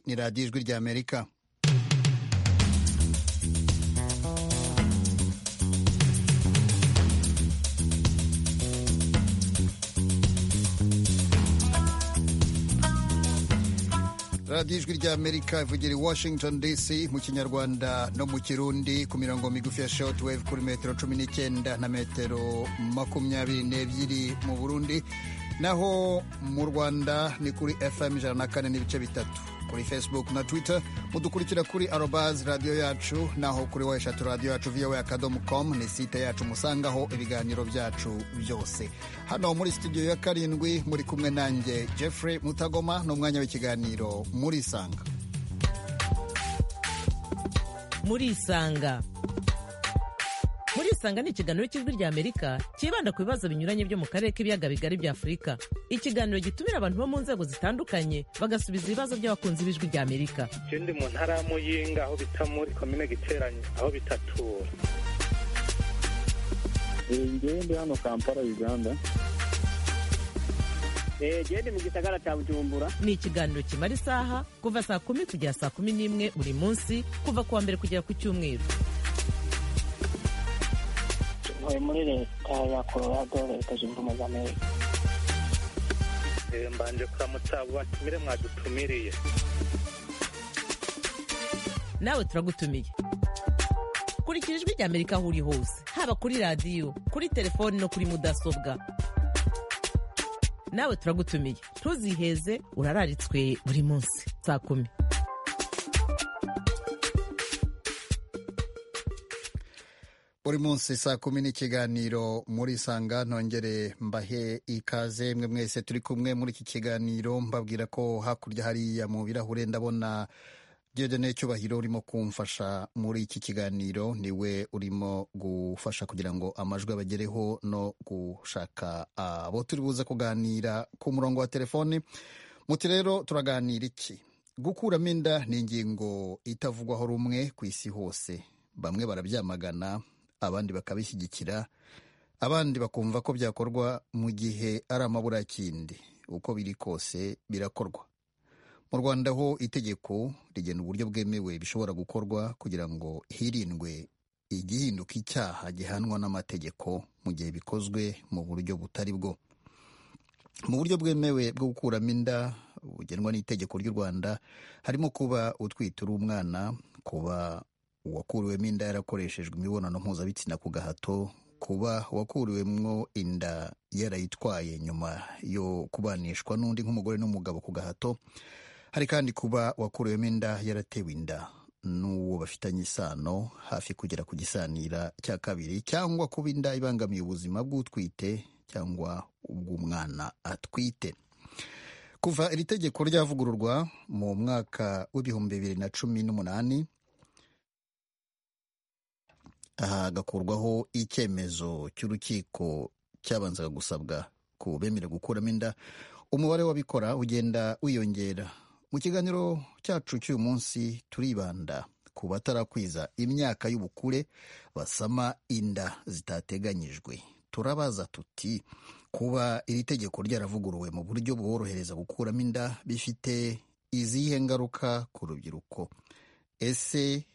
ni radiyo ijwi ry'amerika radiyo ijwi ry'amerika ivugira i washington dc mu kinyarwanda no mu kirundi ku mirongo migufi ya shortwave kuri metero cumi n'icyenda na metero makumyabiri n'ebyiri mu burundi naho mu rwanda ni kuri fm ijana na kane n'ibice bitatu kuri facebook na twitter mudukurikira kuri arobaz radiyo yacu naho kuri wa eshatu radiyo yacu voa akadomo com ni site yacu musangaho ibiganiro byacu byose hano muri studio ya karindwi muri kumwe nanjye jeffrey mutagoma n'umwanya w'ikiganiro murisanga murisanga murisanga ni ikiganiro cy'ijwi rya amerika cyibanda ku bibazo binyuranye byo mu karere k'ibiyaga bigari bya afurika ikiganiro gitumira abantu bo mu nzego zitandukanye bagasubiza ibibazo by'abakunzi b'ijwi rya amerika ikindi mu ntara y'amuyinga aho bita muri komine giteranye aho bitatura ngende hano kampala uganda gende mu gisagara cya bujumbura ni ikiganiro kimara isaha kuva saa kumi kugera saa kumi n'imwe buri munsi kuva ku wa mbere kugera ku cyumweru ntuye muri leta ya colorado leta zunze ubumwe za amerika mbanje kuramutsa abo batumire mwadutumiriye nawe turagutumiye kurikira ijwi rya amerika aho uri hose haba kuri radiyo kuri telefoni no kuri mudasobwa nawe turagutumiye ntuziheze urararitswe buri munsi saa kumi buri munsi saa kumi n'ikiganiro muri sanga ntongere mbahe ikaze mwe mwese turi kumwe muri iki kiganiro mbabwira ko hakurya hariya mu birahure ndabona Diodone Cyubahiro urimo kumfasha muri iki kiganiro niwe urimo gufasha kugira ngo amajwi abagereho no gushaka abo turi buze kuganira ku murongo wa telefoni muti rero turaganira iki gukuramo inda ni ingingo itavugwaho rumwe ku isi hose bamwe barabyamagana abandi bakabishyigikira abandi bakumva ko byakorwa mu gihe ari amaburakindi uko biri kose birakorwa mu rwanda ho itegeko rigena uburyo bwemewe bishobora gukorwa kugira ngo hirindwe igihinduka icyaha gihanwa n'amategeko mu gihe bikozwe mu buryo butari bwo mu buryo bwemewe bwo gukuramo inda bugenwa n'itegeko ry'u rwanda harimo kuba utwite uri umwana kuba uwakuriwemo inda yarakoreshejwe imibonano mpuzabitsina ku gahato kuba uwakuriwemo inda yarayitwaye nyuma yo kubanishwa n'undi nk'umugore n'umugabo ku gahato hari kandi kuba wakuriwemo inda yaratewe inda n'uwo bafitanye isano hafi kugera ku gisanira cya kabiri cyangwa kuba inda ibangamiye ubuzima bw'utwite cyangwa ubw'umwana atwite kuva iri tegeko ryavugururwa mu mwaka w'ibihumbi bibiri na cumi n'umunani hagakurwaho icyemezo cy'urukiko cyabanzaga gusabwa ku bemera gukuramo inda umubare w'abikora ugenda wiyongera mu kiganiro cyacu cy'uyu munsi turibanda ku batarakwiza imyaka y'ubukure basama inda zitateganyijwe turabaza tuti kuba iri tegeko ryaravuguruwe mu buryo bworohereza gukuramo inda bifite izihe ngaruka ku rubyiruko ese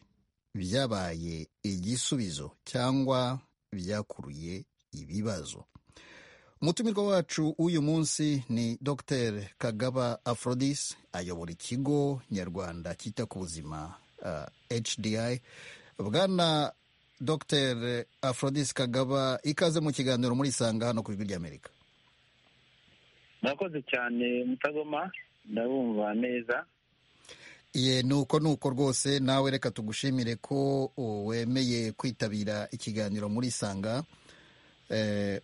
byabaye igisubizo cyangwa byakuruye ibibazo umutumirwa wacu w'uyu munsi ni dr kagaba afrodis ayobora ikigo nyarwanda cyita ku buzima hdi bwana dr afrodis kagaba ikaze mu kiganiro muri isanga hano ku ijwi ry'amerika murakoze cyane mutagoma ndabumva neza ye nuko nuko rwose nawe reka tugushimire ko wemeye kwitabira ikiganiro muri isanga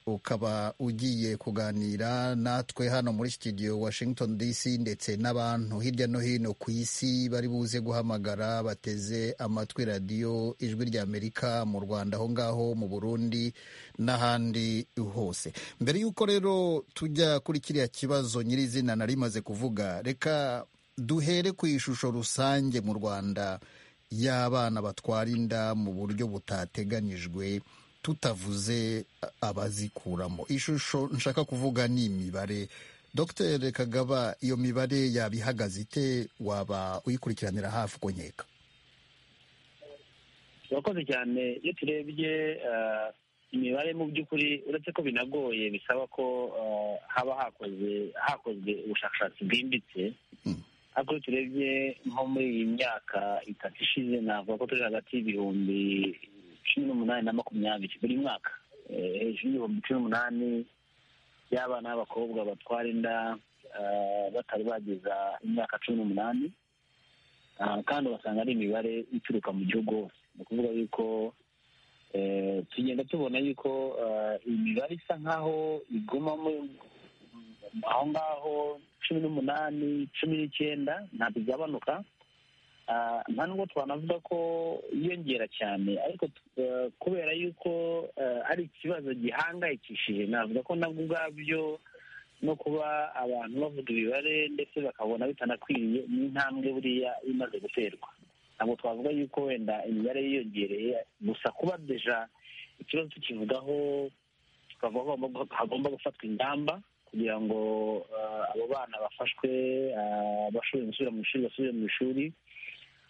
ukaba ugiye kuganira natwe hano muri studio washington dc ndetse n'abantu hirya no hino ku isi bari buze guhamagara bateze amatwi radiyo ijwi rya amerika mu rwanda aho ngaho mu burundi n'ahandi hose mbere y'uko rero tujya kuri kiriya kibazo nyirizina nari maze kuvuga reka duhere ku ishusho rusange mu rwanda y'abana batwara inda mu buryo butateganyijwe tutavuze abazikuramo ishusho nshaka kuvuga ni imibare dr kagaba iyo mibare yaba ihagaze ite waba uyikurikiranira hafi uko nkeka urakoze cyane iyo turebye eh, imibare mu by'ukuri uretse ko binagoye bisaba ko eh, haba hakoze hakozwe ubushakashatsi bwimbitse Mm. ariko iyo turebye nko muri iyi myaka itatu ishize navuga ko turi hagati y'ibihumbi cumi n'umunani na makumyabiri buri mwaka Eh, hejuru y'ibihumbi cumi n'umunani by'abana b'abakobwa batwara inda eh, batari bageza imyaka cumi n'umunani Ah, kandi ugasanga ari imibare ituruka mu gihugu hose ni ukuvuga yuko eh, tugenda tubona yuko ah, imibare isa nk'aho iguma mu- aho ngaho cumi n'umunani cumi n'icyenda ntabwo igabanuka Ah, nta nubwo twanavuga ko yiyongera cyane ariko t- eh, kubera yuko eh, ari ikibazo gihangayikishije navuga ko nabwo ubwabyo no kuba abantu bavuga imibare ndetse bakabona bitanakwiriye ni intambwe buriya imaze guterwa ntabwo twavuga yuko wenda imibare yiyongereye gusa kuba deja ikibazo tukivugaho tukavuga ko hagomba- hagomba gufatwa ingamba kugira ngo eh, abo bana bafashwe eh, bashoboye gusubira mu ishuri basubire mu ishuri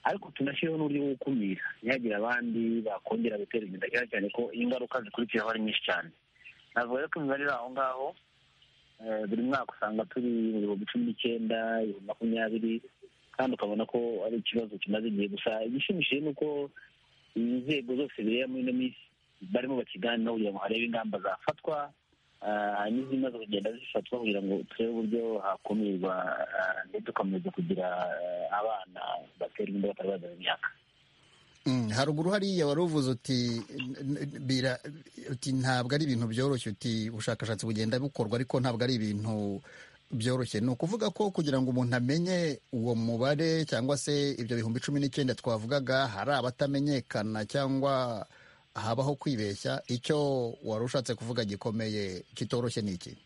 ariko tunashyiriho n'uburyo bwo gukumira ntihagire abandi bakongera gutera inda cyane cyane ko ingaruka zikurikiraho ari nyinshi cyane navuga rero ko imibare iri aho ngaho eh, buri mwaka usanga turi mu bihumbi cumi n'icyenda ibihumbi makumyabiri kandi ukabona ko ari ikibazo kimaze igihe gusa igishimishije ni uko inzego zose bireba muri ino minsi barimo bakiganiraho kugira ngo harebe ingamba zafatwa ah, hanyuma izimaze kugenda zifatwa kugira ngo turebe uburyo hakumirwa ah, ndetse tugakomeza kugira ah, abana baterwa inda batari bazana imyaka Mm, haruguru hariya wari uvuze uti n- n- bira- uti ntabwo ari ibintu byoroshye uti ubushakashatsi bugenda bukorwa ariko ntabwo ari ibintu byoroshye ni ukuvuga ko kugira ngo umuntu amenye uwo mubare cyangwa se ibyo bihumbi cumi n'icyenda twavugaga hari abatamenyekana cyangwa habaho kwibeshya icyo wari ushatse kuvuga gikomeye kitoroshye ni iki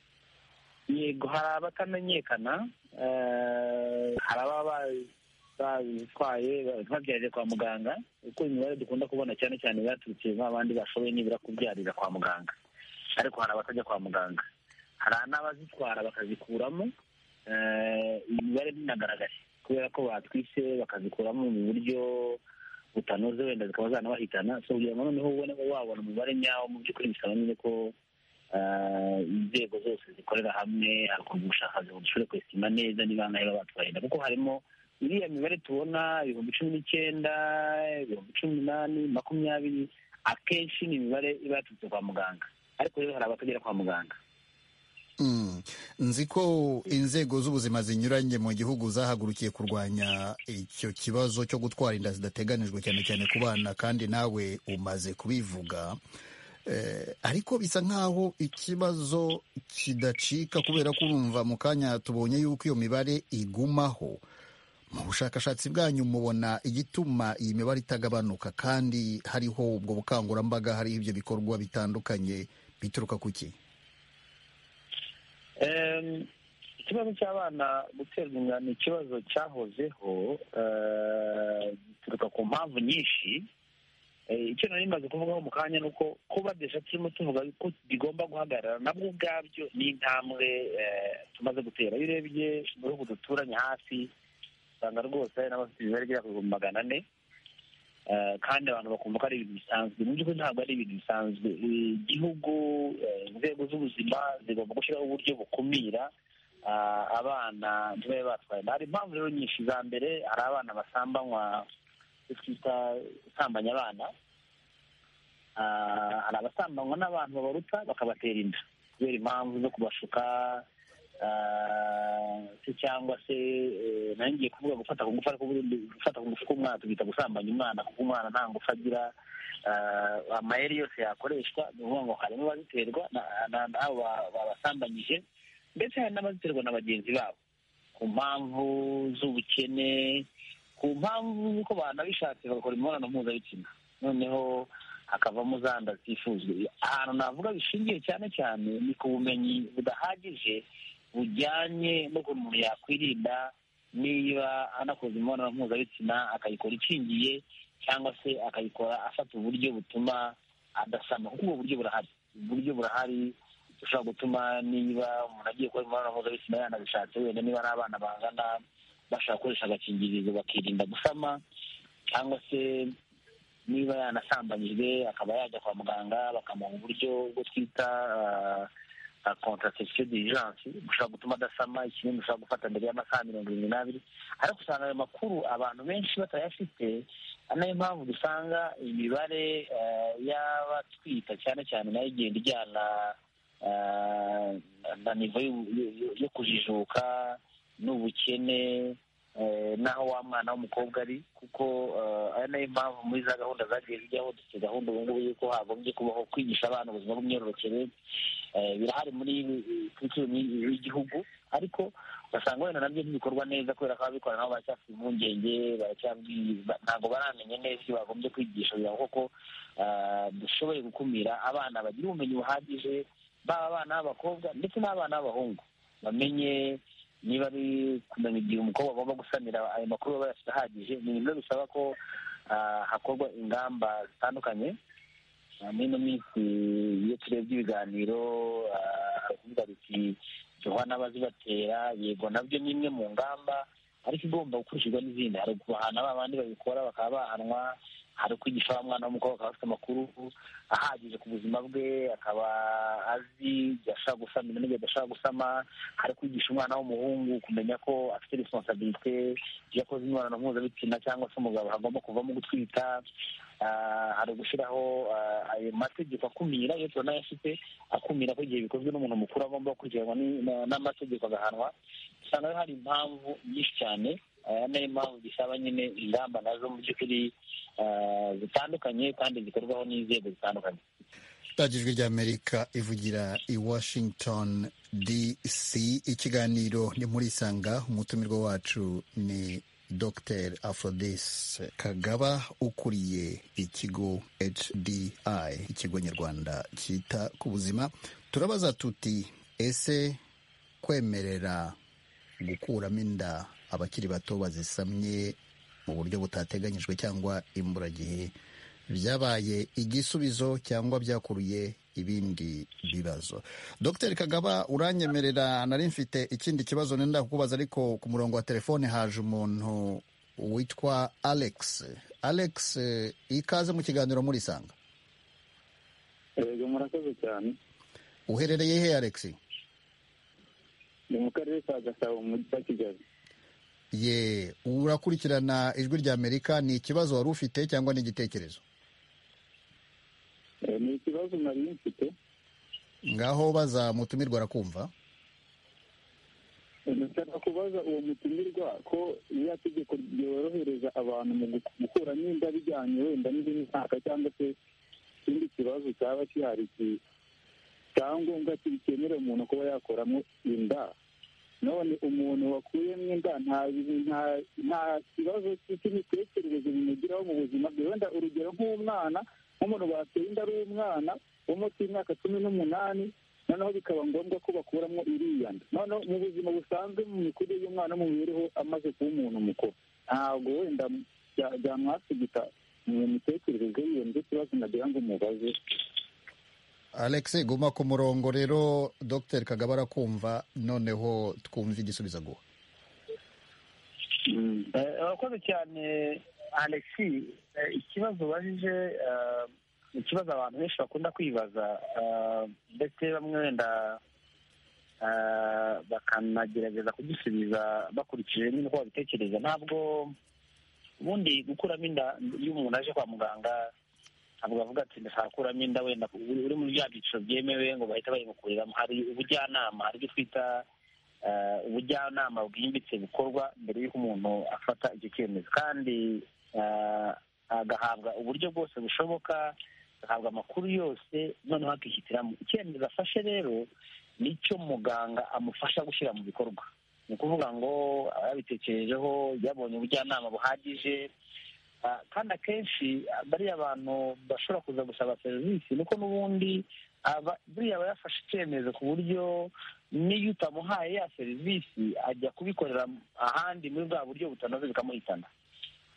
yego hari abatamenyekana eh, hari ababa babitwaye babyarire kwa muganga kuko imibare dukunda kubona cyane cyane baturutse nk'abandi bashoboye nibura kubyarira kwa muganga ariko hari abatajya kwa muganga hari n'abazitwara bakazikuramo eh, imibare ntinagaragare kubera ko batwise bakazikuramo mu buryo butanoze wenda zikaba zanabahitana so kugira ngo noneho ubone wabona umubare nyawo mu by'ukuri bisaba nyine ko eh, inzego zose zikorera hamwe hakorwa ubushakashatsi ngo dushobore kwesima neza niba bangahe baba batwaye inda kuko harimo iriya mibare tubona ibihumbi cumi n'icyenda ibihumbi cumi n'umunani makumyabiri akenshi ni imibare iba yaturutse kwa muganga ariko rero hari abatagera kwa muganga Mm. nzi ko inzego z'ubuzima zinyuranye mu gihugu zahagurukiye kurwanya icyo kibazo cyo gutwara inda zidateganijwe cyane cyane ku bana kandi nawe umaze kubivuga Eh, ariko bisa nk'aho ikibazo kidacika kubera ko urumva mu kanya tubonye yuko iyo mibare igumaho mu bushakashatsi bwanyu mubona igituma iyi mibare itagabanuka kandi hariho ubwo bukangurambaga hariho ibyo bikorwa bitandukanye bituruka ku ki Em, ikibazo cy'abana guterwa inda ni ikibazo cyahozeho eh, gituruka ku mpamvu nyinshi Eh, icyo nari maze kuvugaho mu kanya ni uko kuba desha turimo tuvuga ko bigomba guhagarara nabwo ubwabyo ni intambwe eh, tumaze gutera iyo urebye mu bihugu duturanye hafi usanga rwose hari n'abafite imibare igera ku bihumbi magana ane Eh, kandi abantu bakumva ko ari ibintu bisanzwe mu by'ukuri ntabwo ari ibintu bisanzwe Eh, igihugu eh, inzego z'ubuzima zigomba gushyiraho uburyo bukumira ah, abana ntibabe batwaye inda. hari impamvu rero nyinshi za mbere hari abana basambanywa icyo twita gusambanya abana Ah, hari abasambanywa n'abantu babaruta bakabatera inda kubera impamvu zo kubashuka ah, se cyangwa se eh, nari ngiye kuvuga gufata ku ngufu ariko ubundi gufata ku ngufu k'umwana tugita gusambanya umwana kuko umwana nta ngufu agira Ah, amayeri yose yakoreshwa ni ukuvuga ngo harimo abaziterwa na- na- n'abo ba- babasambanyije ndetse hari n'abaziterwa na bagenzi babo ku mpamvu z'ubukene ku mpamvu z'uko banabishatse bagakora imibonano mpuzabitsina noneho hakavamo za nda zitifuzwa ahantu navuga bishingiye cyane cyane ni ku bumenyi budahagije bujyanye n'ukuntu umuntu yakwirinda niba anakoze imibonano mpuzabitsina akayikora ikingiye cyangwa se akayikora afata uburyo butuma adasama kuko ubwo buryo burahari uburyo burahari ushobora gutuma niba umuntu agiye gukora imibonano mpuzabitsina yanabishatse wenda niba ari abana bangana bashobora gukoresha agakingirizo bakirinda gusama cyangwa se niba yanasambanyijwe akaba yajya kwa muganga bakamuha uburyo bwo twita contraception d'urgence bushobora gutuma adasama ikinini ushobora gufata mbere y'amasaha mirongo irindwi n'abiri ariko usanga ayo makuru abantu benshi batayafite ari nayo mpamvu dusanga imibare eh, y'abatwita cyane cyane nayo igenda ijyana eh, na nivo y'u- yo- yo- yo kujijuka n'ubukene eh, n'aho wa mwana w'umukobwa ari kuko eh, ari nayo mpamvu muri za gahunda zagiye zijyaho dufite gahunda ubu ngubu y'uko hagombye kubaho kwigisha abana ubuzima bw'imyororokere eh, birahari muri kurikirana y'igihugu ariko ugasanga wenda nabyo ntibikorwa neza kubera ko ababikora nabo baracyafite impungenge baracyabwi- ba- ntabwo baramenye neza ibyo bagombye kwigisha kugira ngo koko ah, dushoboye gukumira abana bagira ubumenyi buhagije baba abana b'abakobwa ndetse n'abana b'abahungu bamenye niba ari kumenya igihe umukobwa agomba gusanira ayo makuru baba bayafite ahagije ni ibintu rero bisaba ko ah, hakorwa ingamba zitandukanye Ah, muri ino minsi iyo turebye ibiganiro ah, baravuga biti duha n'abazibatera yego nabyo ni imwe mu ngamba ariko igomba gukurikizwa n'izindi hari ukubahana ba bandi babikora bakaba bahanwa hari ukwigisha wa mwana w'umukobwa akaba afite amakuru ahagije ku buzima bwe akaba azi igihe ashobora gusamira n'igihe adashobora gusama hari kwigisha umwana w'umuhungu kumenya ko afite responsabilite iyo akoze imibonano mpuzabitsina cyangwa se umugabo hagomba kuvamo gutwita Ah, hari ugushyiraho ah, ayo mategeko akumira iyo tunayafite akumira ko igihe bikozwe n'umuntu mukuru agomba gukurikiranwa ni- na- n'amategeko agahanwa usanga rero hari impamvu nyinshi cyane aya ni impamvu bisaba nyine ingamba nazo mu by'ukuri ah, zitandukanye kandi zikorwaho n'inzego zitandukanye Ijwi ry'Amerika ivugira i Washington DC ikiganiro ni muri Isanga umutumirwa wacu ni Dr Aphrodis Kagaba ukuriye ikigo HDI ikigo nyarwanda cyita ku buzima turabaza tuti ese kwemerera gukuramo inda abakiri bato bazisamye mu buryo butateganyijwe cyangwa imburagihe byabaye igisubizo cyangwa byakuruye ibindi bibazo dr kagaba uranyemerera nari mfite ikindi kibazo nenda kukubaza ariko ku murongo wa telefone haje umuntu witwa alex alex eh, ikaze mu kiganiro murisanga yego murakoze cyane uherereye he alex ni mu karere ka gasabo mu mujyi wa kigali ye urakurikirana ijwi rya amerika ni ikibazo wari ufite cyangwa ni igitekerezo Eh, ni ikibazo nari mfite ngaho baza mutumirwa arakumva ndashaka kubaza uwo mutumirwa ko ririya tegeko ryorohereza abantu mu gu- gukuramo inda bijyanye wenda n'imyaka cyangwa se ikindi kibazo cyaba gihari ki- cyangombwa kibikenera umuntu kuba yakoramo inda none umuntu wakuyemo inda nta nta nta kibazo cy'imitekerereze bimugiraho mu buzima bwe wenda urugero nk'umwana nk'umuntu bateye inda ari umwana wo munsi y'imyaka cumi n'umunani noneho bikaba ngombwa ko bakuramo iriya nda noneho mu buzima busanzwe mu mikurire y'umwana no mu mibereho amaze kuba umuntu mukuru ntabwo wenda bya- byamwasigika mu mitekerereze yiyo nicyo kibazo nagira ngo mubaze alex guma ku murongo rero dr kagaba arakumva noneho twumve igisubizo aguha Mm. Eh, urakoze cyane alexi Eh, ikibazo ubajije eh, ni ikibazo abantu benshi bakunda kwibaza eh, ndetse bamwe wenda eh, bakanagerageza kugisubiza bakurikije nyine uko babitekereza ntabwo ubundi gukuramo inda iyo umuntu aje kwa muganga ntabwo bavuga ati ndashaka gukuramo inda wenda uri uri muri bya byiciro byemewe ngo bahita bayimukuriramo hari ubujyanama hari ibyo twita eh, ubujyanama bwimbitse bukorwa mbere y'uko umuntu afata icyo cyemezo kandi eh, agahabwa uburyo bwose bushoboka agahabwa amakuru yose noneho akishyitiramo icyemezo afashe rero nicyo muganga amufasha gushyira mu bikorwa ni ukuvuga ngo aba yabitekerejeho yabonye ubujyanama buhagije Ah, kandi akenshi ah, bariya bantu bashobora kuza gusaba serivisi nuko n'ubundi aba- buriya aba yafashe icyemezo ku buryo n'iyo utamuhaye ya serivisi ajya kubikorera ahandi muri bwa buryo butanoze bikamuhitana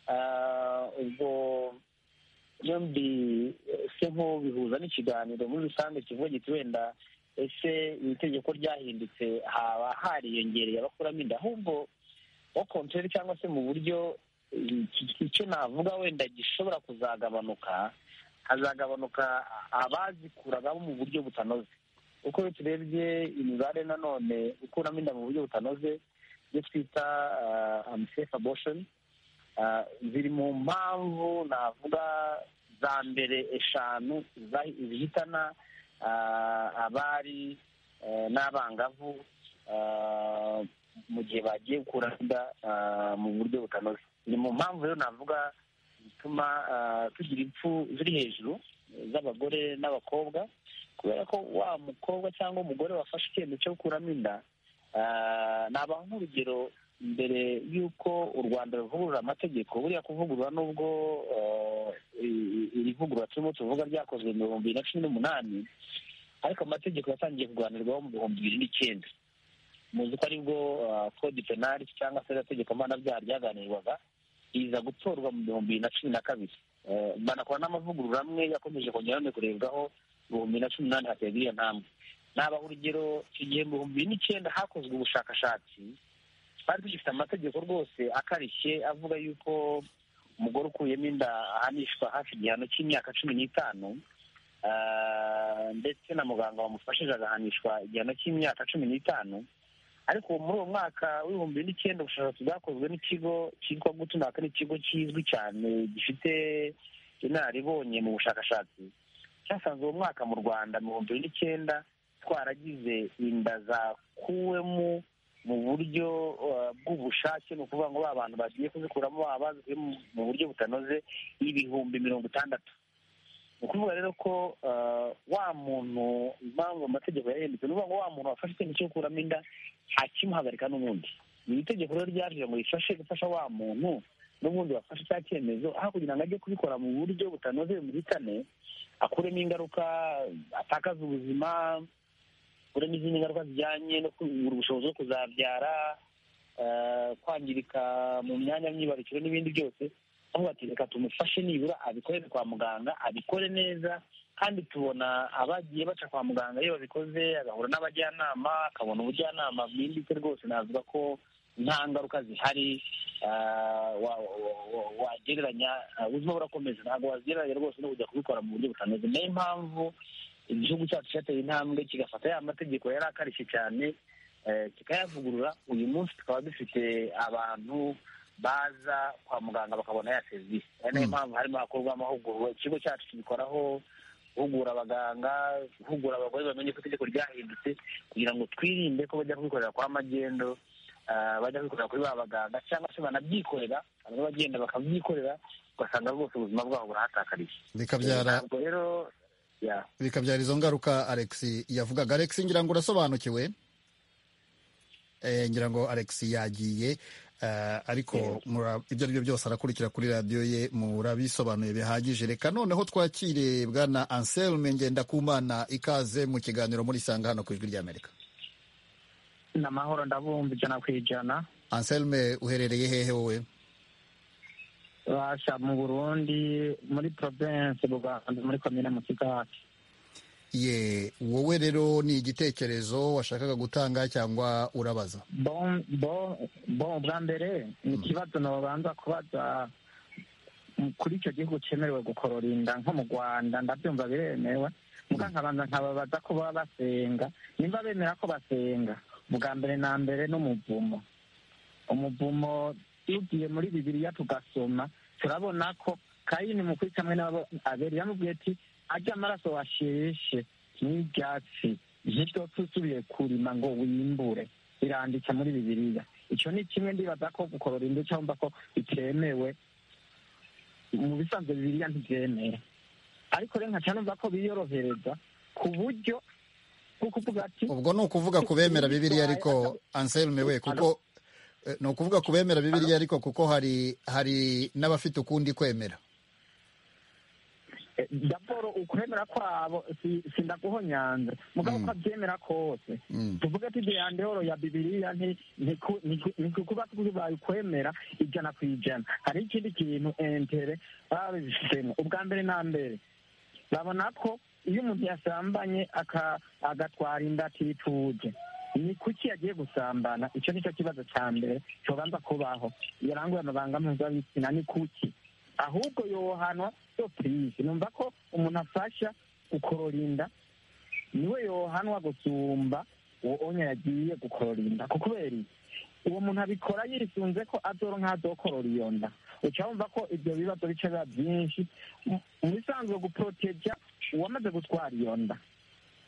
Ah, ubwo yombi eh, se nko bihuza n'ikiganiro muri rusange kivuga giti wenda ese iri tegeko ryahindutse haba hariyongereye abakuramo inda ahubwo okontorere cyangwa se mu buryo iki- icyo navuga wenda gishobora kuzagabanuka hazagabanuka abazikuragamo mu buryo butanoze uko iyo turebye imibare nanone ukuramo inda mu buryo butanoze ibyo twita amisefu aboshoni Ah, ziri mu mpamvu navuga za mbere eshanu zahi- zihitana ah, abari eh, n'abangavu ah, mu gihe bagiye gukura inda ah, mu buryo butanoze ni mu mpamvu rero navuga zituma ah, tugira impfu ziri hejuru eh, z'abagore n'abakobwa kubera ko wa mukobwa cyangwa umugore wafashe icyemezo cyo gukuramo inda ah, nabaha nk'urugero mbere y'uko u rwanda ruvugurura amategeko buriya kuvugurura n'ubwo eh, i- iri vugurura turimo tuvuga ryakozwe mu bihumbi bibiri na cumi n'umunani ariko amategeko yatangiye kuganirwaho mu bihumbi bibiri n'icyenda muzi ko aribwo ah, code penal cyangwa se ririya tegeko mpanabyaha ryaganirwaga iza gutorwa mu bihumbi bibiri na cumi na kabiri Eh, banakora n'amavugurura amwe yakomeje kongera none kurebwaho mu bihumbi bibiri na cumi n'umunani haterwa iyo ntambwe nabaha urugero icyo gihe mu bihumbi bibiri n'icyenda hakozwe ubushakashatsi twari tugifite amategeko rwose akarishye avuga yuko umugore ukuyemo inda ahanishwa hafi igihano cy'imyaka cumi n'itanu Ah, ndetse na muganga wamufashije agahanishwa igihano cy'imyaka cumi n'itanu ariko muri uwo mwaka w'ibihumbi bibiri n'icyenda ubushakashatsi bwakozwe n'ikigo cyitwa gutunaka n'ikigo kizwi cyane gifite inararibonye mu bushakashatsi cyasanze uwo mwaka mu rwanda mu bihumbi bibiri n'icyenda twaragize inda zakuwemo mu buryo uh, bw'ubushake ni ukuvuga ngo ba bantu bagiye kuzikuramo baba bazikuyemo mu buryo butanoze ibihumbi mirongo itandatu ni ukuvuga rero ko uh, wa muntu impamvu amategeko yahindutse ni ukuvuga ngo wa muntu wafashe icyemezo cyo gukuramo inda ntakimuhagarika n'ubundi ni itegeko rero ryaje ngo rifashe gufasha wa muntu n'ubundi wafashe cya cyemezo aho kugira ngo ajye kubikora mu buryo butanoze bimuhitane akuremo ingaruka atakaza ubuzima akuremo izindi ngaruka zijyanye no kubura ubushobozi bwo kuzabyara eh, kwangirika mu myanya myibarukiro n'ibindi byose avuga ati reka tumufashe nibura abikorere kwa muganga abikore neza kandi tubona abagiye baca kwa muganga iyo babikoze agahura n'abajyanama akabona ubujyanama bwimbitse rwose navuga ko nta ngaruka zihari ah, wa- wa- wa- wagereranya ah, ubuzima burakomeza ntabwo wagereranya rwose no kujya kubikora mu buryo butanoze niyo mpamvu igihugu cyacu cyateye intambwe kigafata ya mategeko yari akarishye cyane eh, kikayavugurura uyu munsi tukaba dufite abantu baza kwa muganga bakabona ya serivisi ari nayo Mm. mpamvu harimo hakorwa amahugurwa ikigo cyacu kibikoraho guhugura abaganga guhugura abagore bamenye ko itegeko ryahindutse kugira ngo twirinde ko bajya kubikorera kwa magendo ah, bajya kubikorera kuri ba baganga cyangwa se banabyikorera hari abagenda bakabyikorera ugasanga rwose ubuzima bwabo burahatakariye bikabyara ntabwo rero ya bikabyara izo ngaruka Alex yavugaga Alex ngira ngo urasobanukiwe eh, ngira ngo Alex yagiye eh, ariko mura- ibyo ari byo byose arakurikira kuri radiyo ye murabisobanuye bihagije reka noneho twakire bwana Anselme Ngendakumana ikaze mu kiganiro muri Sanga hano ku ijwi ry'Amerika ni amahoro ndabumva ijana ku ijana Anselme uherereye hehe wowe basha mu burundi muri provensi buganda muri komine musigati ye wowe rero ni igitekerezo washakaga gutanga cyangwa urabaza bon bon bon bwa mbere ni ikibazo nobanza kubaza mm, kuri icyo gihugu cyemerewe gukorora inda nko mu rwanda ndabyumva biremewe muga nkabanza nkababaza ko baba basenga nimba bemera ko basenga bwa mbere na mbere n'umuvumo umuvumo tugiye muri bibiliya tugasoma turabona ko kayini mukuri kamwe n'abo abeli yamubwiye ati ajya amaraso washeshe n'ibyatsi ntibyope usubiye kurima ngo wimbure biranditse muri bibiliya icyo ni kimwe ndibaza ko gukorora inda cyangwa ko bitemewe mu bisanzwe bibiliya ntibyemera ariko rero nka cyane numva ko biyorohereza ku buryo bwo kuvuga ati ubwo ni ukuvuga ku bemera bibiliya ariko anselme we kuko eh, ni ukuvuga ku bemera bibiliya ariko kuko hari hari n'abafite ukundi kwemera Eh, daboro ukwemera kwabo si- sindaguhonyanza mugabo Mm. ko abyemera kose Mm. tuvuge ati deyandehoro ya bibiriya ntikuba bayikwemera ijana ku ijana hari ikindi kintu entere babifitemo ubwa mbere na mbere babona ko iyo umuntu yasambanye aka- agatwara inda atituje ni kuki yagiye gusambana icyo ni cyo kibazo cya mbere cyobanza kubaho yaranguye amabanga mpuzabitsina ni kuki ahubwo yohanwa sopurize numva ko umuntu afasha gukorora inda niwe yohanwa gusumba uwo onya yagiye gukorora inda ko kubera iki uwo muntu abikora yisunze ko azoronka azokorora iyo nda uca wumva ko ibyo bibazo bica biba byinshi mu- mu bisanzwe guporoteja uwamaze gutwara iyo nda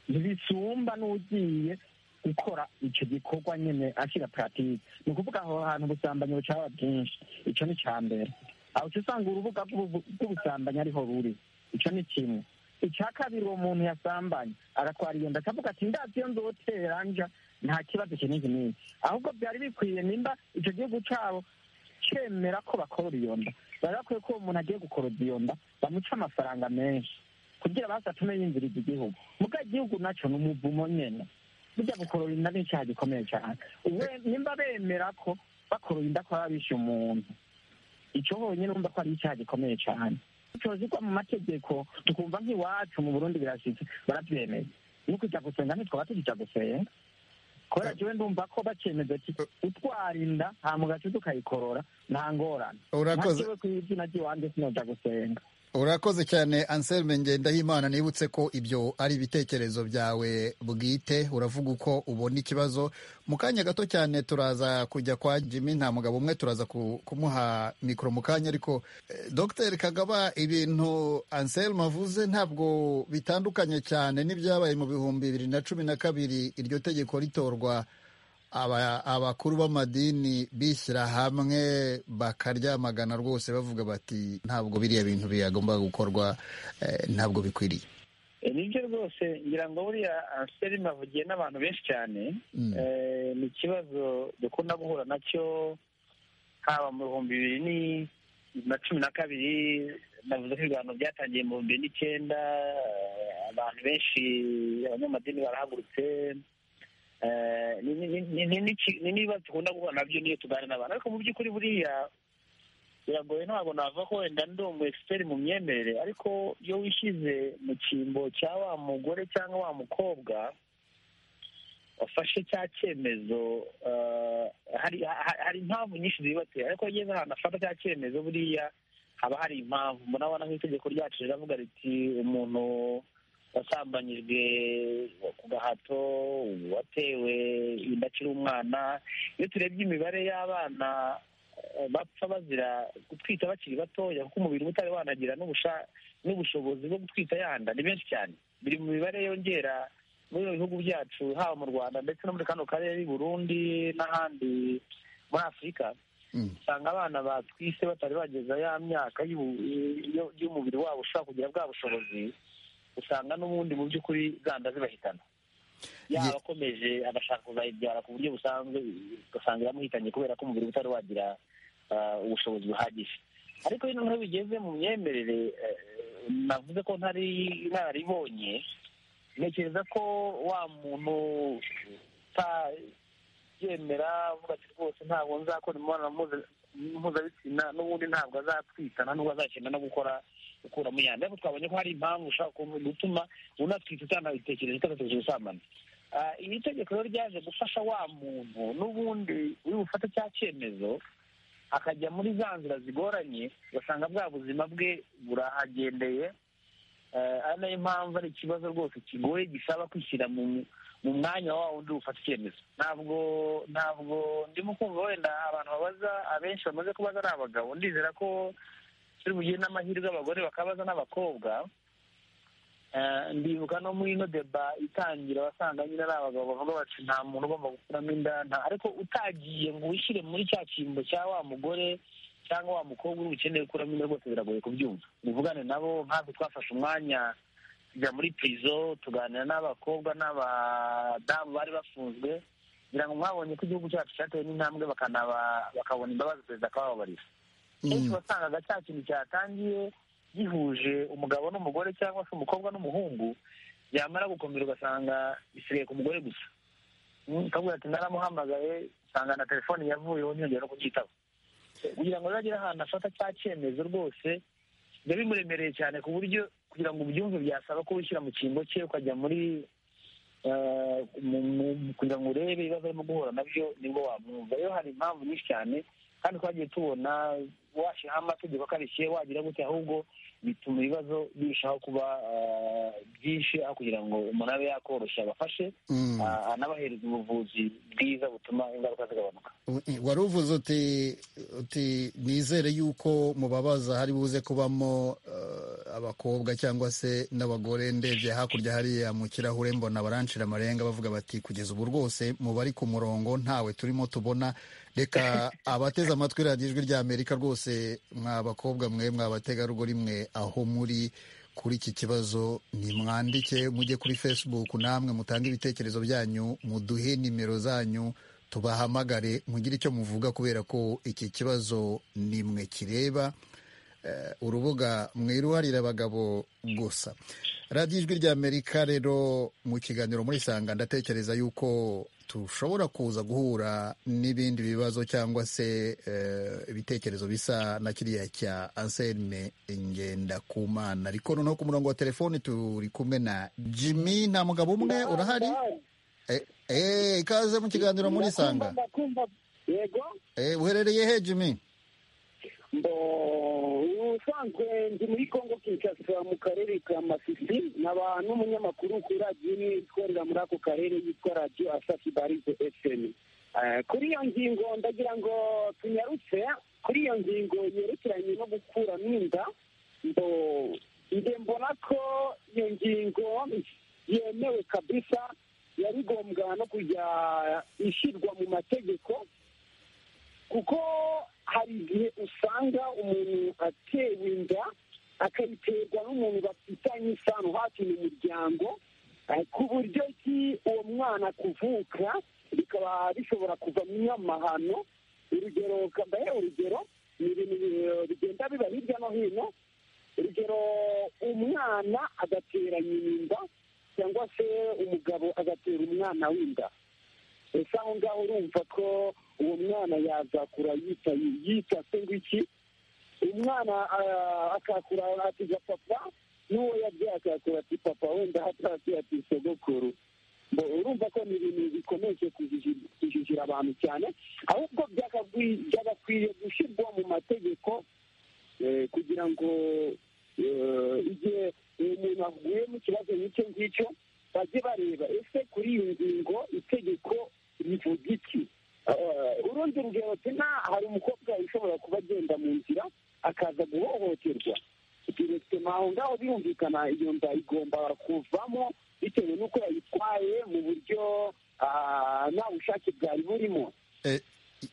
ntibisumba n'ugiye gukora icyo gikorwa nyine ashyira puratike ni ukuvuga aho hantu ubusambanyi bucaba bwinshi icyo ni icya mbere aho uca usanga urubuga rw'ubu- rw'ubusambanyi ariho ruri icyo ni kimwe icya kabiri uwo muntu yasambanye agatwara iyo nda akavuga ati ndazi iyo nzotera nja nta kibazo iki n'iki n'iki ahubwo byari bikwiye nimba icyo gihugu cyabo cyemera ko bakorora iyo nda bari bakwiye ko uwo muntu agiye gukorora iyo nda bamuca amafaranga menshi kugira basi atume yinjiriza igihugu muga igihugu nacyo ni umuvumo nyene burya gukorora inda ni icyaha gikomeye cyane Uwe- nimba bemera ko bakorora inda ko baba bishe umuntu icyo honyine urumva ko ari icyaha gikomeye cyane cyozigwa mu mategeko tukumva nk'iwacu mu burundi birashitse barabyemeye no kujya gusenga ntitwaba tukijya gusenga kubera jewe ndumva ko bakemeza ati utwara inda hama ugaca tukayikorora nta ngorane Urakoze. ntakiwe ku izina ry'iwanjye sinoja gusenga urakoze cyane anselme ngendahimana nibutse ko ibyo ari ibitekerezo byawe bwite uravuga uko ubona ikibazo mu kanya gato cyane turaza kujya kwa jimmy nta mugabo umwe turaza ku- kumuha mikoro mu kanya ariko eh, dr kagaba ibintu anselme avuze ntabwo bitandukanye cyane n'ibyabaye mu bihumbi bibiri na cumi na kabiri iryo tegeko ritorwa aba- abakuru b'amadini bishyira hamwe bakaryamagana rwose bavuga bati ntabwo biriya bintu byagomba gukorwa eh, ntabwo bikwiriye E, nibyo rwose ngira ngo buriya anselme avugiye n'abantu benshi cyane Mm. Eh, ni ikibazo dukunda guhura nacyo haba mu bihumbi bibiri ni- na cumi na kabiri navuze ko ibiganiro byatangiye mu bihumbi bibiri n'icyenda eh, abantu benshi abanyamadini barahagurutse Eh, ni- ni- ni- ni- ni- ni- ni n'ibibazo dukunda guhura nabyo niyo tuganira n'abantu ariko mu by'ukuri buriya biragoye ntabwo navuga ko wenda ndi umu expert mu myemerere ariko iyo wishyize mu cyimbo cya wa mugore cyangwa wa mukobwa wafashe cya cyemezo eh, hari ha- hari impamvu nyinshi zibatera ariko iyo ugeze ahantu afata cya cyemezo buriya haba hari impamvu murabona nk'itegeko ryacu riravuga riti umuntu wasambanyijwe ku gahato watewe inda akiri umwana iyo turebye imibare y'abana eh, bapfa bazira gutwita bakiri batoya kuko umubiri uba utari wanagira n'ubusha- n'ubushobozi bwo gutwita yanda ni benshi cyane biri mu mibare yongera muri ibi bihugu byacu haba mu rwanda ndetse no muri kano karere i burundi n'ahandi muri afurika Mm. usanga abana batwise batari bageza ya myaka y'ubu- yo- y'umubiri wabo ushobora kugira bwa bushobozi usanga n'ubundi mu by'ukuri zanda zibahitana yaba Ye- akomeje agashaka kuzayibyara ku buryo busanzwe ugasanga yamuhitanye kubera ko umubiri utari wagira ah, ubushobozi buhagije ariko iyo noneho bigeze mu myemerere eh, navuze ko ntari nararibonye ntekereza ko wa muntu utayemera avuga ati rwose ntabwo nzakora imibonano mpuza- mpuzabitsina n'ubundi ntabwo azatwitana n'ubwo azakenda no gukora gukuramo imyanda ariko twabonye ko hari impamvu ushobora ku- gutuma unatwite utanabitekereje utanatekereje gusambana Ah, iri tegeko rero ryaje gufasha wa muntu n'ubundi uri bufate cya cyemezo akajya muri za nzira zigoranye ugasanga bwa buzima bwe burahagendeye Eh, ari nayo mpamvu ari ikibazo rwose kigoye gisaba kwishyira mu mu mwanya wa wundi ufata icyemezo ntabwo ntabwo ndimo kumva wenda abantu babaza abenshi bamaze kubaza ari abagabo ndizera ko turi bugire n'amahirwe abagore bakabaza n'abakobwa Eh, ndibuka no muri ino deba itangira wasanga nyine ari abagabo bavuga bati nta muntu ugomba gukuramo inda nta ariko utagiye ngo wishyire muri cya cyimbo cya wa mugore cyangwa wa mukobwa uri bukeneye gukuramo inda rwose biragoye kubyumva muvugane nabo nkatwe twafashe umwanya tujya muri prizo tuganira n'abakobwa n'abadamu bari bafunzwe kugira ngo mwabonye ko igihugu cyacu cyatewe n'intambwe bakanaba- bakabona imbabazi perezida akabababarira kenshi wasangaga cya kintu cyatangiye gihuje umugabo n'umugore cyangwa se umukobwa n'umuhungu yamara gukomera ugasanga bisigaye ku mugore gusa Mm, akavuga ati naramuhamagaye usanga na telefoni yavuyeho ntiyongera no kubyitaba kugira ngo rero agere ahantu afata cya cyemezo rwose biba bimuremereye cyane ku buryo kugira ngo ubyumve byasaba ko wishyira mu cyimbo cye ukajya muri eh, mu- mu- kugira ngo urebe ibibazo arimo guhura nabyo nibwo wamwumva rero hari impamvu nyinshi cyane kandi twagiye tubona washyiraho amategeko akarishye wagira gute ahubwo bituma ibibazo birushaho kuba eh, byinshi aho kugira ngo umuntu abe yakoroshya abafashe Mm. ah, anabahereza ubuvuzi bwiza butuma ingaruka zigabanuka wari uvuze uti uti nizere yuko mubabaza hari buze kubamo eh, abakobwa cyangwa se n'abagore ndebye hakurya hariya mu kirahure mbona baranshira amarenga bavuga bati kugeza ubu rwose mu bari ku murongo ntawe turimo tubona reka abateze amatwi radiyo ijwi rya amerika rwose mwa bakobwa mwe mwa bategarugori mwe aho muri kuri iki kibazo nimwandike mujye kuri facebook namwe mutange ibitekerezo byanyu muduhe nimero zanyu tubahamagare mugire icyo muvuga kubera ko iki kibazo ni mwe kireba Eh, urubuga mwiruharira abagabo gusa radiyo ijwi rya amerika rero mu kiganiro muri sanga ndatekereza yuko tushobora kuza guhura n'ibindi bibazo cyangwa se eh, ibitekerezo bisa na kiriya cya anselme ngendakumana ariko noneho ku murongo wa telefoni turi kumwe na jimmy nta mugabo umwe urahari Eh, eh, ikaze mu kiganiro muri sanga ndakumva yego Eh, uherereye he jimmy mbo ubusanzwe ndi muri kongo kinshasa mu karere ka masisi nkaba n'umunyamakuru kuri radiyo imwe itwarira muri ako karere yitwa radiyo asafi barize fm Eh, kuri iyo ngingo ndagira ngo tunyarutse kuri iyo ngingo yerekeranye no gukuramo inda mbo nge mbona ko iyo ngingo yemewe kabisa yari ngombwa no kujya ishyirwa mu mategeko kuko hari igihe usanga umuntu atewe inda akayiterwa n'umuntu bafitanye isano hafi mu muryango eh, ku buryo ki uwo mwana kuvuka bikaba bishobora kuvamo amahano urugero kambaye urugero ni ibintu bi- bigenda biba hirya no hino urugero umwana agatera nyina inda cyangwa se umugabo agatera umwana w'inda ese aho ngaho urumva ko uwo mwana yazakura yita yita se ngwiki umwana ah, akakura atiga papa n'uwo yabyaye akakura ati papa wenda hatasiye ati sogokuru Ngo urumva ko ni ibintu bikomeje kujiji- kujijira abantu cyane ahubwo byagakwi- byagakwiye gushyirwa mu mategeko eh, kugira ngo eh, igihe umuntu ahuye mu kibazo nk'icyo ngicyo bajye bareba ese kuri iyi ngingo itegeko rivuga iki Eh, urundi rugero tena hari umukobwa ushobora kuba agenda mu nzira akaza guhohoterwa direkitema aho ngaho birumvikana iyo nda igomba kuvamo bitewe n'uko yayitwaye mu buryo ah, nta bushake bwari burimo Eh,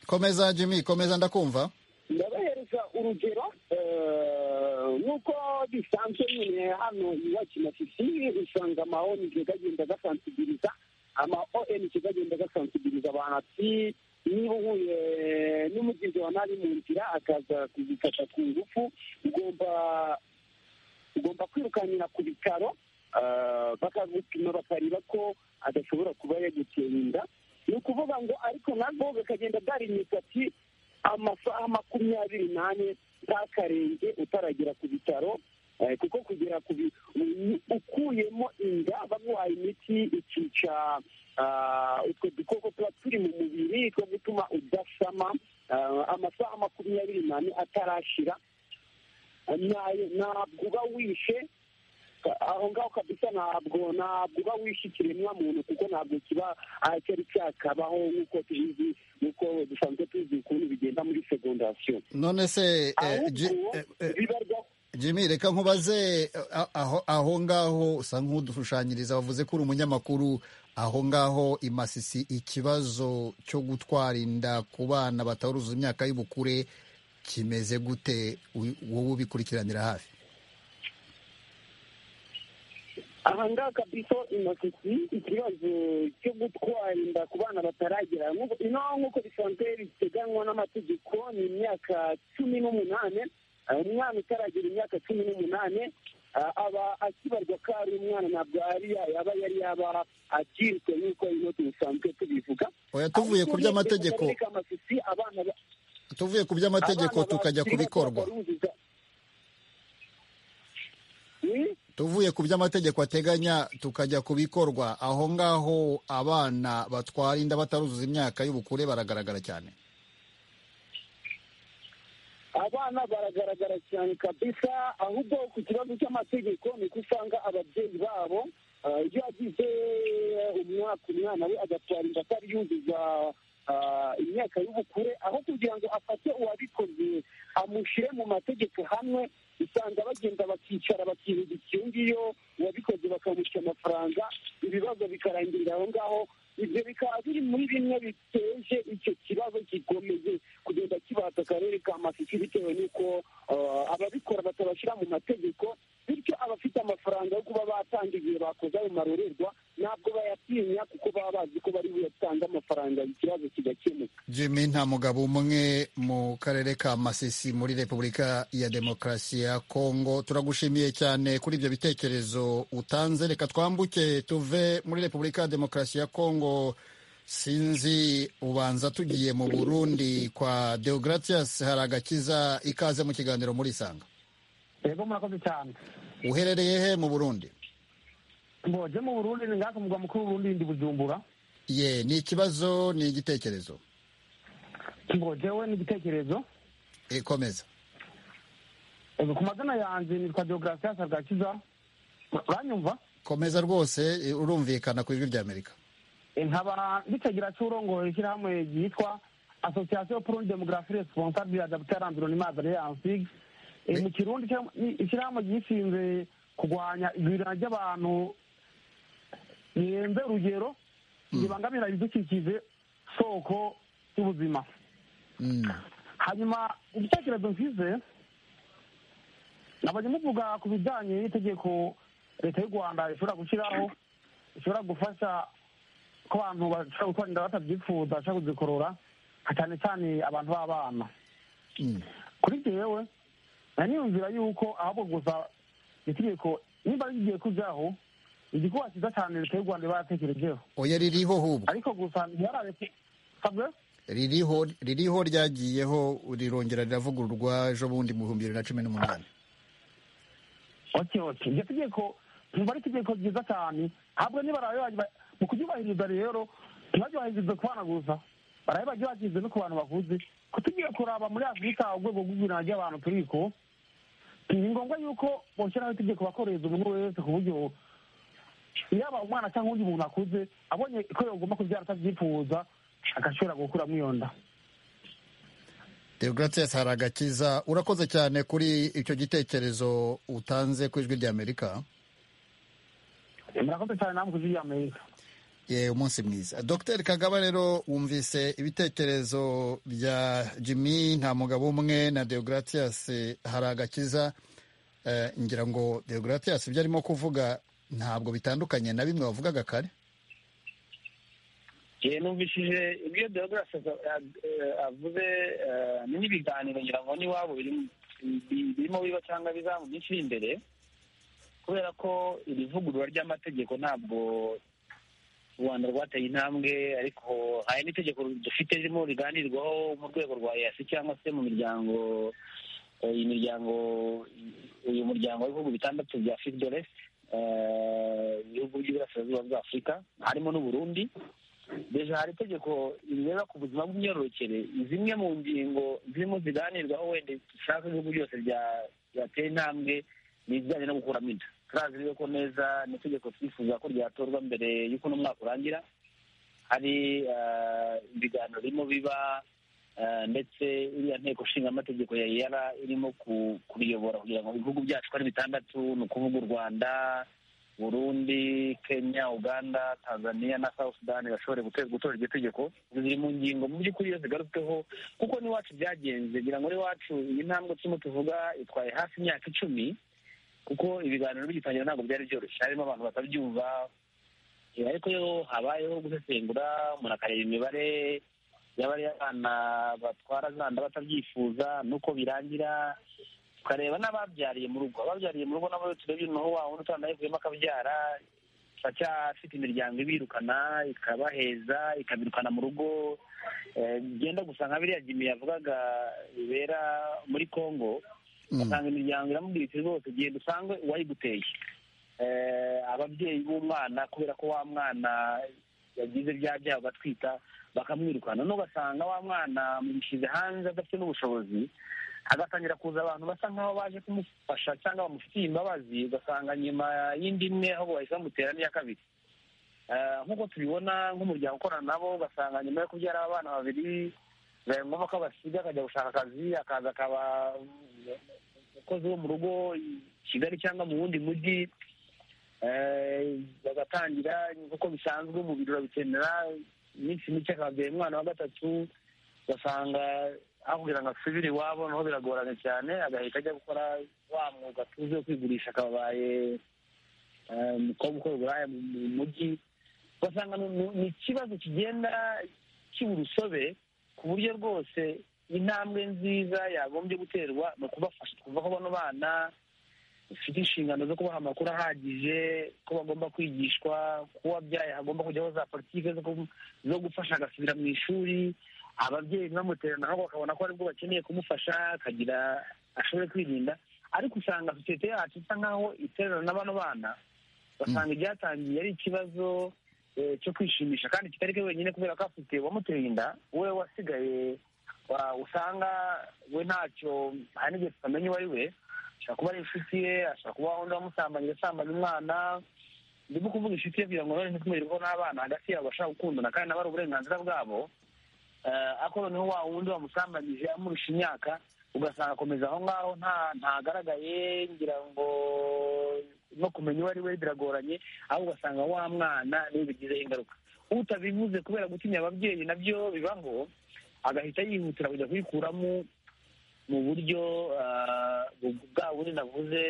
komeza jimmy komeza ndakumva ndabahereza urugero eh, nuko bisanzwe nyine hano iwacu na sisi usanga ama ONG gagenda gasansibiliza ama ONG gagenda gasansibiliza abantu ati niba uhuye n'umugizi wa nabi mu nzira akaza kugikata ku ngufu ugomba ugomba kwirukanira ku bitaro ah, bakagupima bakareba ko adashobora kuba yaguteye inda ni ukuvuga ngo ariko nabwo bakagenda barinyuza ati amasaha makumyabiri n'ane ntakarenge utaragera ku bitaro eh, kuko kugera ku bi- u- ukuyemo inda baguhaye imiti ikica ah, utwo dukoko tuba turi mu mubiri two gutuma udasama ah, amasaha makumyabiri n'ane atarashira nayo ntabwo uba wishe aho ngaho kabisa ntabwo ntabwo uba wishe ikiremwa muntu kuko ntabwo kiba ah, cyari cyakabaho nk'uko tubizi nk'uko dusanzwe tuzi ukuntu bigenda muri segondasiyo none se eh, Ji- ahubwo eh, eh, bibarwa Jimmy reka nkubaze a- aho, aho ngaho usa nk'udushushanyiriza wavuze ko uri umunyamakuru aho ngaho i Masisi ikibazo cyo gutwara inda ku bana bataruzuza imyaka y'ubukure kimeze gute Wi- wowe ubikurikiranira hafi aha ngaha kabisa inasiti ikibazo cyo gutwara inda ku bana bataragera Nk'uko- ino nk'uko bisanzwe biteganywa n'amategeko ni imyaka cumi n'umunane Ah, umwana utaragera imyaka cumi n'umunane ah, aba akibarwa ko ari umwana ntabwo ari aba yari yaba akirwe nk'uko ino dusanzwe tubivuga oya tuvuye ku by'amategeko Akarere ka Masisi, abana ba- tuvuye ku by'amategeko abana tukajya ku bakiri bato bikorwa bataruzuza- Hmm? tuvuye ku by'amategeko ateganya tukajya ku bikorwa aho ngaho abana batwara inda bataruzuza imyaka y'ubukure baragaragara cyane abana baragaragara cyane kabisa ahubwo ku kibazo cy'amategeko ni uko usanga ababyeyi babo ah, iyo agize umwaka umwana we agatwara inda atari yuzuza ah, imyaka y'ubukure aho kugira ngo afate uwabikoze amushyire mu mategeko hamwe usanga bagenda bakicara bakihuguka iyo ngiyo uwabikoze bakamushyura amafaranga ibibazo bikarangirira aho ngaho ibyo bikaba biri muri bimwe biteje icyo kibazo gikomeye kugenda kibata akarere ka masisi bitewe n'uko ah, ababikora batabashyira mu mategeko bityo abafite amafaranga yo kuba batanga igihe bakoze ayo marorerwa ntabwo bayatinya kuko baba bazi ko bari buyatange amafaranga ikibazo kigakemuka jimmy nta mugabo umwe mu karere ka masisi muri repubulika ya demokarasi ya kongo turagushimiye cyane kuri ibyo bitekerezo utanze reka twambuke tuve muri repubulika ya demokarasi ya kongo sinzi ubanza tugiye mu burundi kwa deogratias haragakiza ikaze mu kiganiro muri isanga yego murakoze cyane uherereye he mu burundi mboje mu burundi ni ngaha ku mugwa mukuru w'uburundi ndi bujumbura ye ni ikibazo ni igitekerezo mbojewe n'igitekerezo ikomeza Ego, ku mazina yanjye nitwa deogratias bwakiza uranyumva komeza rwose eh, urumvikana ku ijwi ry'amerika E, nkaba nditegera cy'urongoye ishyirahamwe ryitwa association pour une démographie responsable adaptée à l'environnement adrée en sig Me- mu kirundi cyo- ni ishyirahamwe ryishinze kurwanya igwirana ry'abantu rirenze urugero ribangamira ibidukikije soko y'ubuzima Mm. hanyuma igitekerezo nshyize nabonye muvuga ku bijyanye n'itegeko leta y'u rwanda ishobora gushyiraho ishobora gufasha ko abantu bashobora gutwara inda batabyifuza bashobora kuzikorora cyane cyane abantu b'abana Mm. kuri jewe nari niyumvira yuko ahubwo gusa itegeko niba rigiye kujyaho igikuba cyiza cyane leta y'u rwanda iba yaratekerejeho oya ririho hubwo ariko gusa ntibarareke sabwe ririho ririho ryagiyeho rirongera riravugururwa ejo bundi mu bihumbi bibiri na cumi n'umunani oke oke iryo tegeko ntumva ari itegeko ryiza cyane ahubwo niba barayobagirwa mu kuryubahiriza rero ntibaryubahirize ku bana gusa barabe baryubahirize no ku bantu bakuze ko tugiye kuraba muri afurika urwego rw'ubwirana ry'abantu turiko ni ngombwa yuko boshyiraho itegeko bakoreza umuntu wese ku buryo yaba umwana cyangwa undi muntu akuze abonye ko yagomba kubyara atabyifuza agashobora gukuramo iyo nda deogratias haragakiza urakoze cyane kuri icyo gitekerezo utanze ku ijwi ry'amerika murakoze cyane namwe kuzi amerika ye umunsi mwiza dr kagaba rero wumvise ibitekerezo bya jimmy nta mugabo umwe na deogratias haragakiza Eh, ngira ngo deogratias ibyo arimo kuvuga ntabwo bitandukanye na bimwe wavugaga kare yewe numvishije ibyo deograsi avuze eh, ni n'ibiganiro ngira ngo n'iwabo biri- bi- birimo biba cyangwa biza mu minsi iri imbere kubera ko iri vugurura ry'amategeko ntabwo u rwanda rwateye intambwe ariko hari n'itegeko dufite ririmo riganirwaho mu rwego rwa easi cyangwa se mu miryango eh, iyi miryango uyu muryango w'ibihugu bitandatu bya fidoresi ibihugu by'iburasirazuba bwa afurika harimo n'uburundi deja hari itegeko rireba ku buzima bw'imyororokere zimwe mu ngingo zirimo ziganirwaho wenda dushaka ibihugu byose bya- byatera intambwe ni ibijyanye no gukuramo inda turazi rero ko neza ni itegeko twifuza ko ryatorwa mbere y'uko n'umwaka urangira hari eh, ibiganiro birimo biba eh, ndetse iriya nteko nshingamategeko ya yara irimo ku- kuriyobora kugira ngo ibihugu byacu ko ari bitandatu ni ukuvuga u rwanda burundi kenya uganda tanzania na south sudan bashobore gute- gutora iryo tegeko ziri mu ngingo mu by'ukuri iyo zigarutsweho kuko n'iwacu byagenze ngira ngo n'iwacu iyi ntambwe turimo tuvuga itwaye hafi imyaka icumi kuko ibiganiro bigitangira ntabwo byari byoroshye harimo abantu batabyumva Eh, ariko yo habayeho gusesengura umuntu akareba imibare y'abana batwara za nda batabyifuza n'uko birangira tukareba n'ababyariye mu rugo ababyariye mu rugo nabo iyo turebye noneho wa wundi utanayivuyemo akabyara turacyafite imiryango ibirukana ikabaheza ikabirukana mu rugo Eh, byenda gusa nka biriya jimi yavugaga bibera muri congo Mm. ugasanga imiryango iramubwira iti rwose genda usange uwayiguteye ababyeyi b'umwana kubera ko wa mwana yagize bya byaha batwita bakamwirukana none ugasanga wa mwana amushyize hanze adafite n'ubushobozi agatangira kuza abantu basa nk'aho baje kumufasha cyangwa bamufitiye imbabazi ugasanga nyuma y'indi imwe aho bahise bamutera n'iya kabiri Eh, nk'uko tubibona nk'umuryango ukorana nabo ugasanga nyuma yo kubyara abana babiri bibaye ngombwa ko abasiga akajya gushaka akazi akaza akaba umukozi wo mu rugo i kigali cyangwa mu wundi mujyi Eh, bagatangira nk'uko bisanzwe umubiri urabikenera iminsi mike akabyaye umwana wa gatatu ugasanga aho kugira ngo asubire iwabo naho biragoranye cyane agahita ajya gukora wa mwuga tuzi wo kwigurisha akabaye eh, umukobwa ukora uburaya mu mu mujyi ugasanga ni- ni- ni ikibazo kigenda kiba urusobe ku buryo rwose intambwe nziza yagombye guterwa ni ukubafasha twumva ko bano bana bafite inshingano zo kubaha amakuru ahagije ko bagomba kwigishwa ko uwabyaye hagomba kujyaho za politiki zo ku- zo gufasha agasubira mu ishuri ababyeyi ntibamuterane ahubwo bakabona ko aribwo bakeneye kumufasha akagira ashobore kwirinda ariko usanga sosiyete yacu isa nk'aho iterana na bano bana basanga ibyatangiye ari ikibazo eh, cyo kwishimisha kandi kitari cyo wenyine kubera ko afite uwamuteye inda we wasigaye wa- usanga we ntacyo hari n'igihe tutamenya uwo ari we ashobora kuba ari inshuti ye ashobora kuba undi wamusambanye asambanya umwana ndimo kuvuga inshuti ye kugira ngo none ntitumurirweho n'abana hagati yabo bashaka gukundana kandi nabo ari uburenganzira bwabo Eh, ariko noneho wa wundi wamusambanyije amurusha imyaka ugasanga akomeza aho ngaho nta ntagaragaye ngira ngo no kumenya uwo ari we biragoranye ahubwo ugasanga wa mwana niwe bigizeho ingaruka utabivuze kubera gutinya ababyeyi nabyo bibaho agahita yihutira kujya kuyikuramo mu buryo ah, bu- bwa bundi navuze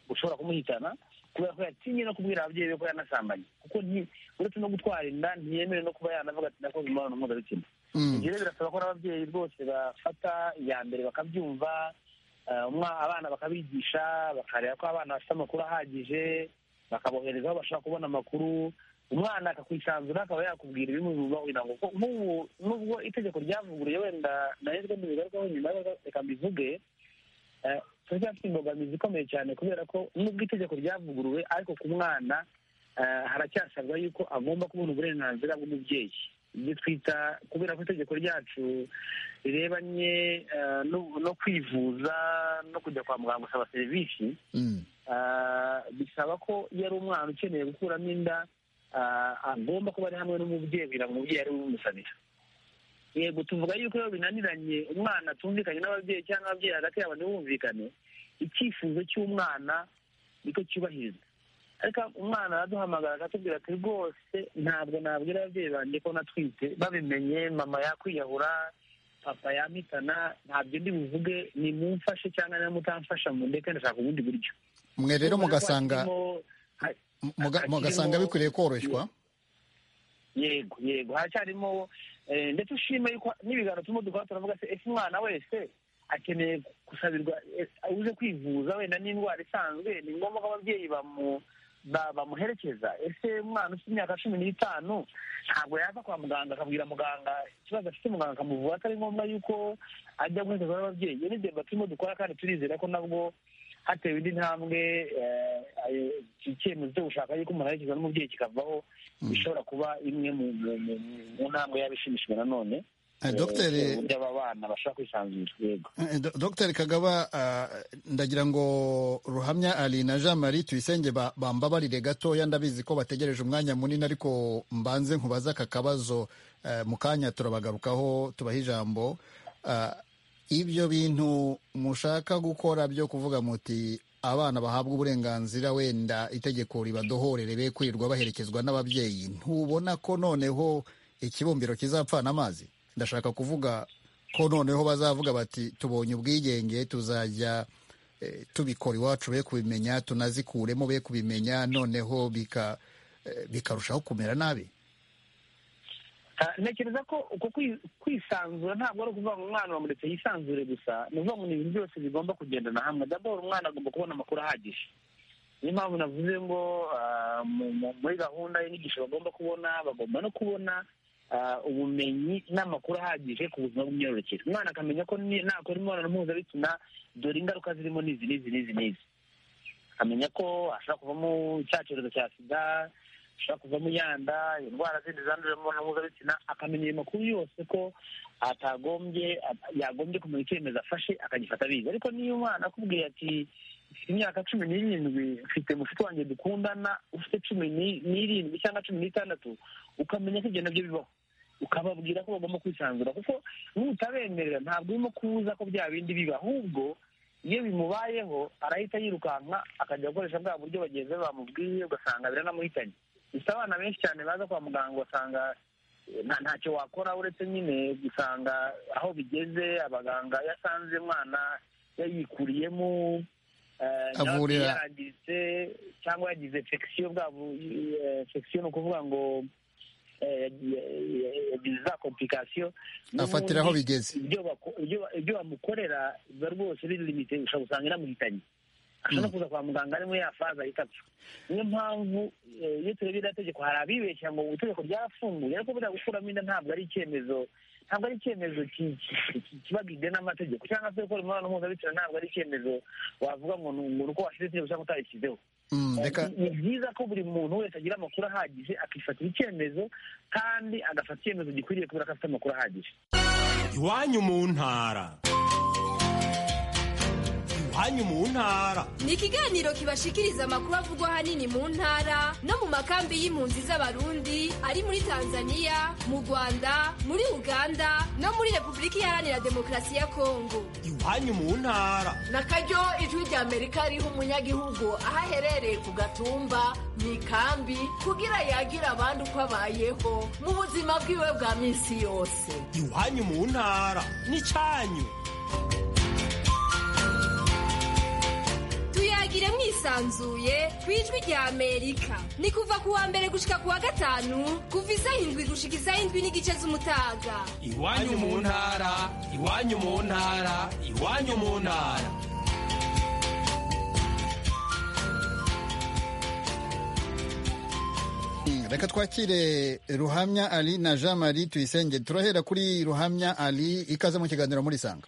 bushobora kumuhitana kubera ko yatinye no kubwira ababyeyi be ko yanasambanye kuko nti- uretse no gutwara inda ntiyemere no kuba yanavuga ati nakoze imibonano mpuzabitsina Mm. ibyo rero birasaba ko n'ababyeyi rwose bafata iya mbere bakabyumva eh, umwa- abana bakabigisha bakareba ko abana bafite amakuru ahagije bakabohereza aho bashaka kubona amakuru umwana akakwisanzura akaba yakubwira ibimubiba kugira ngo kuko nk'ubu nubwo itegeko ryavuguruye wenda nahezwe mu bigarukaho nyuma y'aho reka mbivuge eh, turacyafite imbogamizi ikomeye cyane kubera ko nubwo itegeko ryavuguruwe ariko ku mwana eh, haracyasabwa yuko agomba kubona uburenganzira bw'umubyeyi ibyo twita kubera ko itegeko ryacu rirebanye eh, no- no kwivuza no kujya kwa muganga gusaba serivisi Mm. ah, bisaba ko iyo ari umwana ukeneye gukuramo inda ah, agomba kuba ari hamwe n'umubyeyi kugira ngo umubyeyi ari we umusanira yego tuvuga yuko iyo binaniranye umwana atumvikanye n'ababyeyi cyangwa ababyeyi hagati yabo ntibumvikane icyifuzo cy'umwana niko cyubahirizwa ariko umwana araduhamagara akatubwira ati rwose ntabwo nabwira ababyeyi banjye ko natwite babimenye mama yakwiyahura papa yampitana ntabyo ndi buvuge nimumfashe cyangwa nimutamfasha mu ndeke ndashaka ubundi buryo mwe rero Urabona ko mugasanga hakirimo- ha- muga- hakirimo- mugasanga bikwiriye koroshywa yego yego haracyarimo eh, ndetse ushima yuko n'ibiganiro turimo dukora turavuga se ese umwana wese akeneye gusabirwa eh, uze kwivuza wenda n'indwara isanzwe ni ngombwa ko ababyeyi bamu ba- bamuherekeza ese umwana ufite imyaka cumi n'itanu ntabwo yaza kwa muganga akabwira muganga ikibazo afite muganga akamuvura atari ngombwa yuko ajya guherekezwa n'ababyeyi iyo ni deba turimo dukora kandi turizera ko nabwo hatewe indi ntambwe eh, ayo- iki cyemezo cyo gushaka yuko umuntu aherekezwa n'umubyeyi kikavaho ishobora kuba imwe mu mu- mu- mu ntambwe yaba ishimishijwe nanone Eh, dogiteri Eh, uburyo aba bana bashobora kwisanzura yego Eh, Do- Dr Kagaba ah, ndagira ngo Ruhamya Ali na Jean Marie Tuyisenge ba- bambabarire gatoya ndabizi ko bategereje umwanya munini ariko mbanze nkubaza aka kabazo eh, mu kanya turabagarukaho tubaha ijambo Ah, ibyo bintu mushaka gukora byo kuvuga muti abana bahabwa uburenganzira wenda itegeko ribadohorere be kwirirwa baherekezwa n'ababyeyi ntubona ko noneho ikibumbiro kizapfana amazi ndashaka kuvuga ko noneho bazavuga bati tubonye ubwigenge tuzajya eh, tubikora iwacu be kubimenya tunazikuremo be kubimenya noneho bika eh, bikarushaho kumera nabi Ah, ntekereza ko uko kwi- kwisanzura ntabwo ari ukuvuga ngo umwana bamuretse yisanzure gusa ni ukuvuga ngo ni ibintu byose bigomba kugendana hamwe daboro umwana agomba kubona amakuru ahagije niyo mpamvu navuze ngo ah, mu- mu- muri gahunda y'inyigisho bagomba kubona bagomba no kubona ah, ubumenyi n'amakuru ahagije ku buzima bw'imyororokere umwana akamenya ko ni- nakora imibonano mpuzabitsina dore ingaruka zirimo n'izi n'izi n'izi n'izi akamenya ko ashobora kuvamo cya cyorezo cya sida ashobora kuvamo yanda indwara zindi zandurira mu mibonano mpuzabitsina akamenya ayo makuru yose ko atagombye yagombye kumenya icyemezo afashe akagifata abizi ariko niyo umwana akubwiye ati mfite imyaka cumi n'irindwi mfite mushiki wanjye dukundana ufite cumi n'irindwi cyangwa cumi n'itandatu ukamenya ko ibyo nabyo bibaho ukababwira ko bagomba kwisanzura kuko n'utabemerera ntabwo urimo kubuza ko bya bindi biba ahubwo iyo bimubayeho arahita yirukanka akajya gukoresha bwa buryo bagenzi be bamubwiye ugasanga biranamuhitanye gusa abana benshi cyane baza kwa muganga ugasanga ntacyo wakora uretse nyine gusanga aho bigeze abaganga yasanze umwana yayikuriyemo Avurira. yarangiritse cyangwa yagize infection bwa bu- eh, infection ni ukuvuga ngo eh, yagiye- yagize za complikasiyo afatira aho bigeze ibyo bako- ibyo- ibyo bamukorera biba rwose biri limite ushobora gusanga inamuhitanye ashobora kuza kwa muganga arimo yafaza ahita apfa niyo mpamvu eh, iyo turebye iriya tegeko hari abibeshya ngo itegeko ryarafunguye ariko buriya gukuramo inda ntabwo ari icyemezo ntabwo ari icyemezo ki- ki- ki- kibagijwe n'amategeko cyangwa se gukora imibonano mpuzabitsina ntabwo ari icyemezo wavuga ngo ni ngo ni uko washyize itegeko cyangwa utarishyizeho Mm, reka ni byiza ko buri muntu wese agira amakuru ahagije akifatira icyemezo kandi agafata icyemezo gikwiriye kubera ko afite amakuru ahagije iwanyu mu ntara iwanyu mu ntara ni ikiganiro kibashikiriza amakuru avugwa ahanini mu ntara no mu makambi y'impunzi z'abarundi ari muri tanzania mu rwanda muri uganda no muri repubulika iharanira demokarasi ya kongo iwanyu mu ntara nakaryo ijwi ry'amerika riha umunyagihugu aho aherereye ku gatumba mu ikambi kugira yagira abandi uko abayeho mu buzima bwiwe bwa minsi yose iwanyu mu ntara n'icyanyu tuyagire mwisanzuye ku ijwi rya amerika ni kuva ku wa mbere gushika ku wa gatanu kuva isaha indwi gushika isaha indwi n'igice z'umutaga iwanyu mu ntara iwanyu mu ntara iwanyu mu ntara Mm, reka twakire ruhamya ali na jean marie tuyisenge turahera kuri ruhamya ali ikaze mu kiganiro muri sanga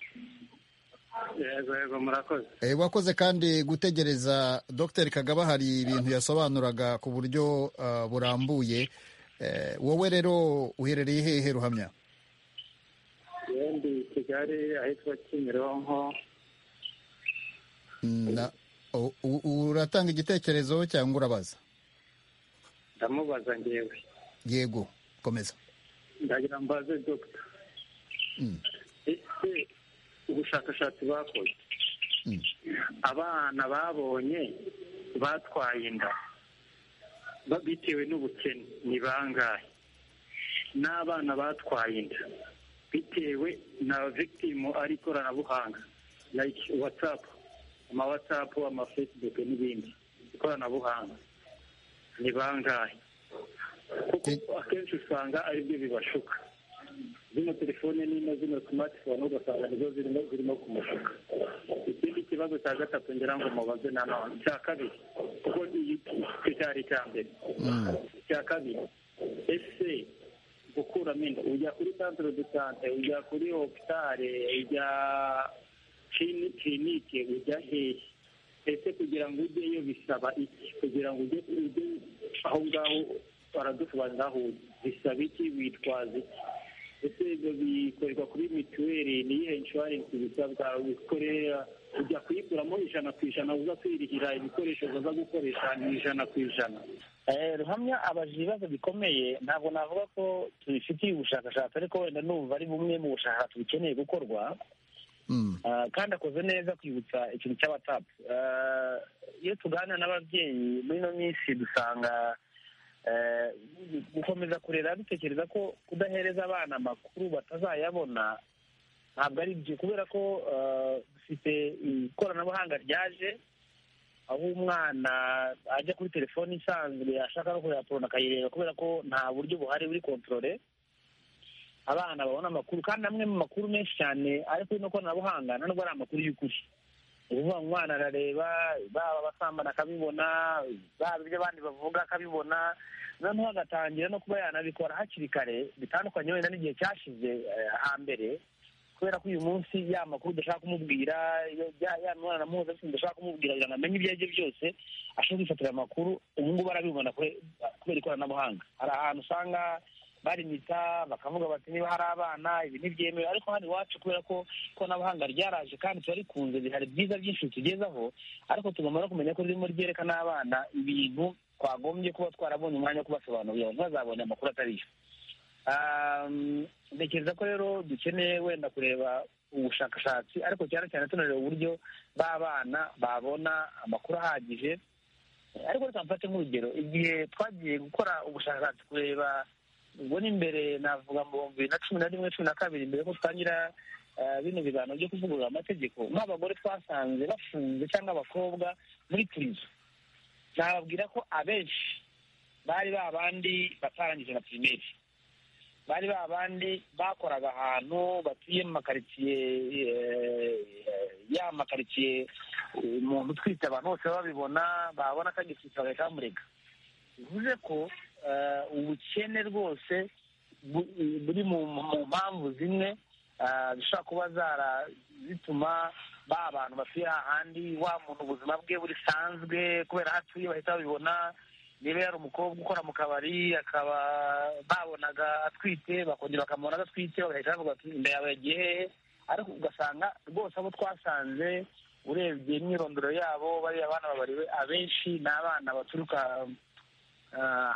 yego yego murakoze e, wakoze kandi gutegereza dr kagaba hari ibintu yasobanuraga ku buryo ah, burambuye e, wowe rero uherereye hehe ruhamya yewe ndi i kigali ahitwa kimironko Na- u- u- uratanga igitekerezo cyangwa urabaza ndamubaza ngewe yego komeza ndagira mbaze dogita Mm. ese ubushakashatsi bakoze Mm. abana babonye batwaye inda ba- bitewe n'ubukene ni bangahe n'abana batwaye inda bitewe na victim ari ikoranabuhanga like whatsapp ama whatsapp ama facebook n'ibindi ikoranabuhanga ni bangahe kuko akenshi usanga aribyo bibashuka zino telefone nino zino smartphone ugasanga nizo zirimo zirimo kumushuka ikindi kibazo cya gatatu ngira ngo mubaze nanone cya kabiri kuko iyi cyo cyari icya mbere Mm. icya kabiri ese gukuramo inda ujya kuri centre de sante ujya kuri hopitale ujya clini- clinique ujya hehe ese kugira ngo ujyeyo bisaba iki kugira ngo ujye ujye aho ngaho baradusobanurira aho ujya bisaba iki witwaza iki ese ibyo bikorerwa kuri mituweli ni iyihe inshuwarensi bisabwa wikorera ujya kuyikuramo ijana ku ijana uza kwirihira ibikoresho uza gukoresha ni ijana ku ijana Eh, ruhamya abaje ibibazo bikomeye ntabwo navuga ko tubifitiye ubushakashatsi ariko wenda numva ari bumwe mu bushakashatsi bukeneye gukorwa Mm. Ah, kandi akoze neza kwibutsa ikintu cya watsapu iyo tuganira n'ababyeyi muri ino minsi dusanga eh, gukomeza kurera dutekereza ko kudahereza abana amakuru batazayabona ntabwo ari byo kubera ko ah, dufite ikoranabuhanga ryaje aho umwana ajya kuri telefoni isanzwe ashaka no kureba porona akayireba kubera ko nta buryo buhari buri kontorore abana babona amakuru kandi amwe mu makuru menshi cyane ari kuri ino koranabuhanga nta nubwo ari amakuru y'ukuri ni ukuvuga ngo umwana arareba baba basambana akabibona baba ibyo abandi bavuga akabibona noneho agatangira no kuba yanabikora hakiri kare bitandukanye wenda n'igihe cyashize eh, hambere kubera ko uyu munsi ya makuru udashaka kumubwira ya mibonano mpuzabitsina udashaka kumubwira kugira ngo amenye ibyo aribyo byose ashobora kwifatira amakuru ubu ngubu arabibona kubera ikoranabuhanga hari ahantu usanga barimita bakavuga bati niba hari abana ibi ntibyemewe ariko hano iwacu kubera ko ikoranabuhanga ryaraje kandi turarikunze hari byiza byinshi tugezaho ariko tugomba no kumenya ko ririmo ryerekana abana ibintu twagombye kuba twarabonye umwanya wo kubasobanurira ntibazabone amakuru atariyo ntekereza ko rero dukeneye wenda kureba ubushakashatsi ariko cyane cyane tunareba uburyo b'abana babona amakuru ahagije ariko reka mfate nk'urugero igihe twagiye gukora ubushakashatsi kureba ubwo ni imbere navuga mu bihumbi bibiri na cumi na rimwe cumi na kabiri mbere ko dutangira bino biganiro byo kuvugurura amategeko nk'abagore twasanze bafunze cyangwa abakobwa muri purizo nababwira ko abenshi bari babandi batarangije na pirimeri bari babandi bakoraga ahantu batuye mu makaritsiye ya makaritsiye umuntu utwite abantu bose babibona babona ko agitwite bagahita bamurega bivuze ko ubukene rwose buri mu mpamvu zimwe zishobora kuba zituma ba abantu batuye ahandi wa muntu ubuzima bwe burisanzwe kubera aho atuye bahita babibona niba yari umukobwa ukora mu kabari akaba babonaga atwite bakongera bakamubona adatwite bagahita bavuga bati inda yawe yagiye hehe ariko ugasanga rwose abo twasanze urebye imyirondoro yabo bariya bana babariwe abenshi ni abana baturuka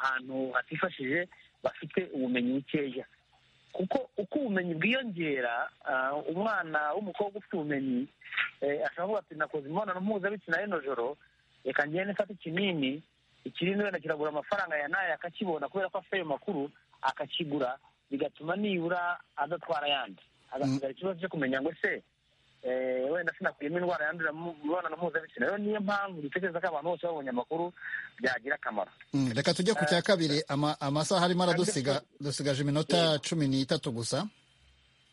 ahantu hatifashije bafite ubumenyi bukeya kuko uko ubumenyi bwiyongera umwana w'umukobwa ufite ubumenyi ashobora kuvuga ati nakoze imibonano mpuzabitsina y'ino joro reka ngende mfate ikinini ikirindi wenda kiragura amafaranga ya nayo akakibona kubera ko afite ayo makuru akakigura bigatuma nibura adatwara ayandi agasigara ikibazo cyo kumenya ngo se wenda sinakuyemo indwara yandurira mu mibonano mpuzabitsina rero niyo mpamvu dutekereza ko abantu bose babonye amakuru byagira akamaro reka tujye ku cya kabiri amasaha arimo aradusiga dusigaje iminota cumi n'itatu gusa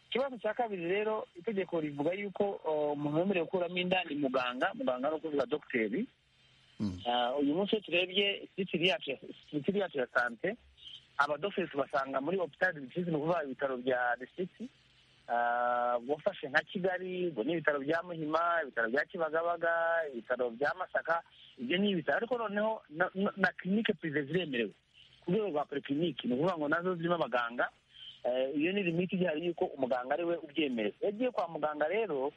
ikibazo cya kabiri rero itegeko rivuga yuko umuntu wemerewe gukuramo inda ni muganga muganga ni ukuvuga dogiteri uyu munsi iyo turebye sitiri yacu ya sante abadogiteri tubasanga muri hopitali ni ukuvuga ibitaro bya disitirigiti wafashe nka kigali ubwo ni ibitaro bya muhima ibitaro bya kibagabaga ibitaro bya masaka ibyo ni ibitaro ariko noneho na kirinike purive ziremerewe ku rwego rwa porikirinike ni ukuvuga ngo nazo zirimo abaganga iyo ni limiti igihari y'uko umuganga ari we ubyemerewe iyo agiye kwa muganga rero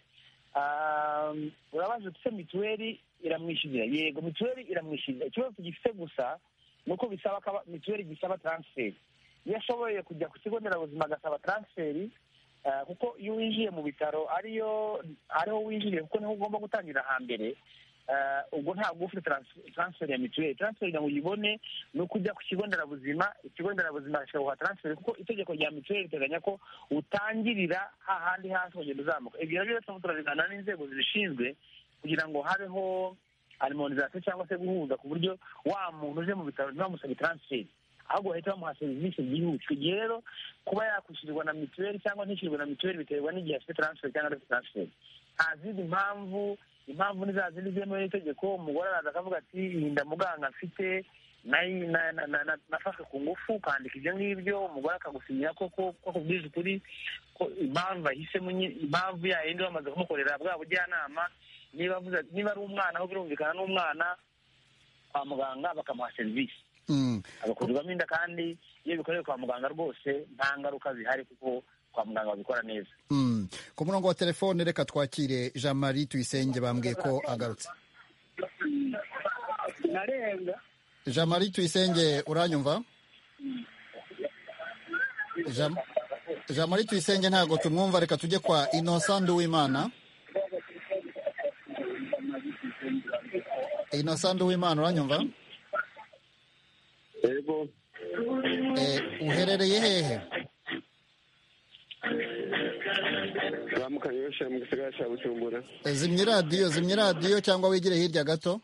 urabaje ufite mituweli iramwishyurira yego mituweli iramwishyurira ikibazo tugifite gusa ni uko bisaba mituweli gisaba taransiferi iyo ashoboye kujya ku kigo nderabuzima agasaba taransiferi kuko iyo winjiye mu bitaro ariyo ariho winjiriye kuko niho ugomba gutangira hambere ubwo ntabwo ufite taransiferi ya mituweli taransiferi kugira ngo uyibone ni uko ujya ku kigo nderabuzima ikigo nderabuzima kikaguha taransiferi kuko itegeko rya mituweli riteganya ko utangirira hahandi hasi ukagenda uzamuka ibyo nabyo rero turabigana n'inzego zibishinzwe kugira ngo habeho alimonizasiyo cyangwa se guhuza ku buryo wa muntu uje mu bitaro ntibamusabe taransiferi ahubwo bahita bamuha serivisi byihuse igihe rero kuba yakwishyurirwa na mituweli cyangwa ntishyurirwe na mituweli biterwa n'igihe afite taransiferi cyangwa adafite taransiferi nta zindi mpamvu impamvu ni za zindi zemewe n'itegeko umugore araza akavuga ati iyi nda muganga mfite nafashwe ku ngufu ukandika ibyo ngibyo umugore akagusinyira ko akubwije ukuri ko impamvu ahisemo impamvu yayindi bamaze kumukorera bwa bujyanama niba ari umwana aho birumvikana n'umwana kwa muganga bakamuha serivisi agakurirwamo inda kandi iyo bikorewe kwa muganga rwose nta ngaruka zihari kuko kwa muganga babikora neza ku murongo wa telefone reka twakire jean marie tuyisenge bambwiye ko agarutse jean marie tuyisenge uranyumva jean marie tuyisenge ntabwo tumwumva reka tujye kwa innocent w'imana innocent w'imana uranyumva yego uherereye hehe ramukanye yoshe mu gisigara cya bucumbura zimya iradiyo zimya iradiyo cyangwa wigire hirya gato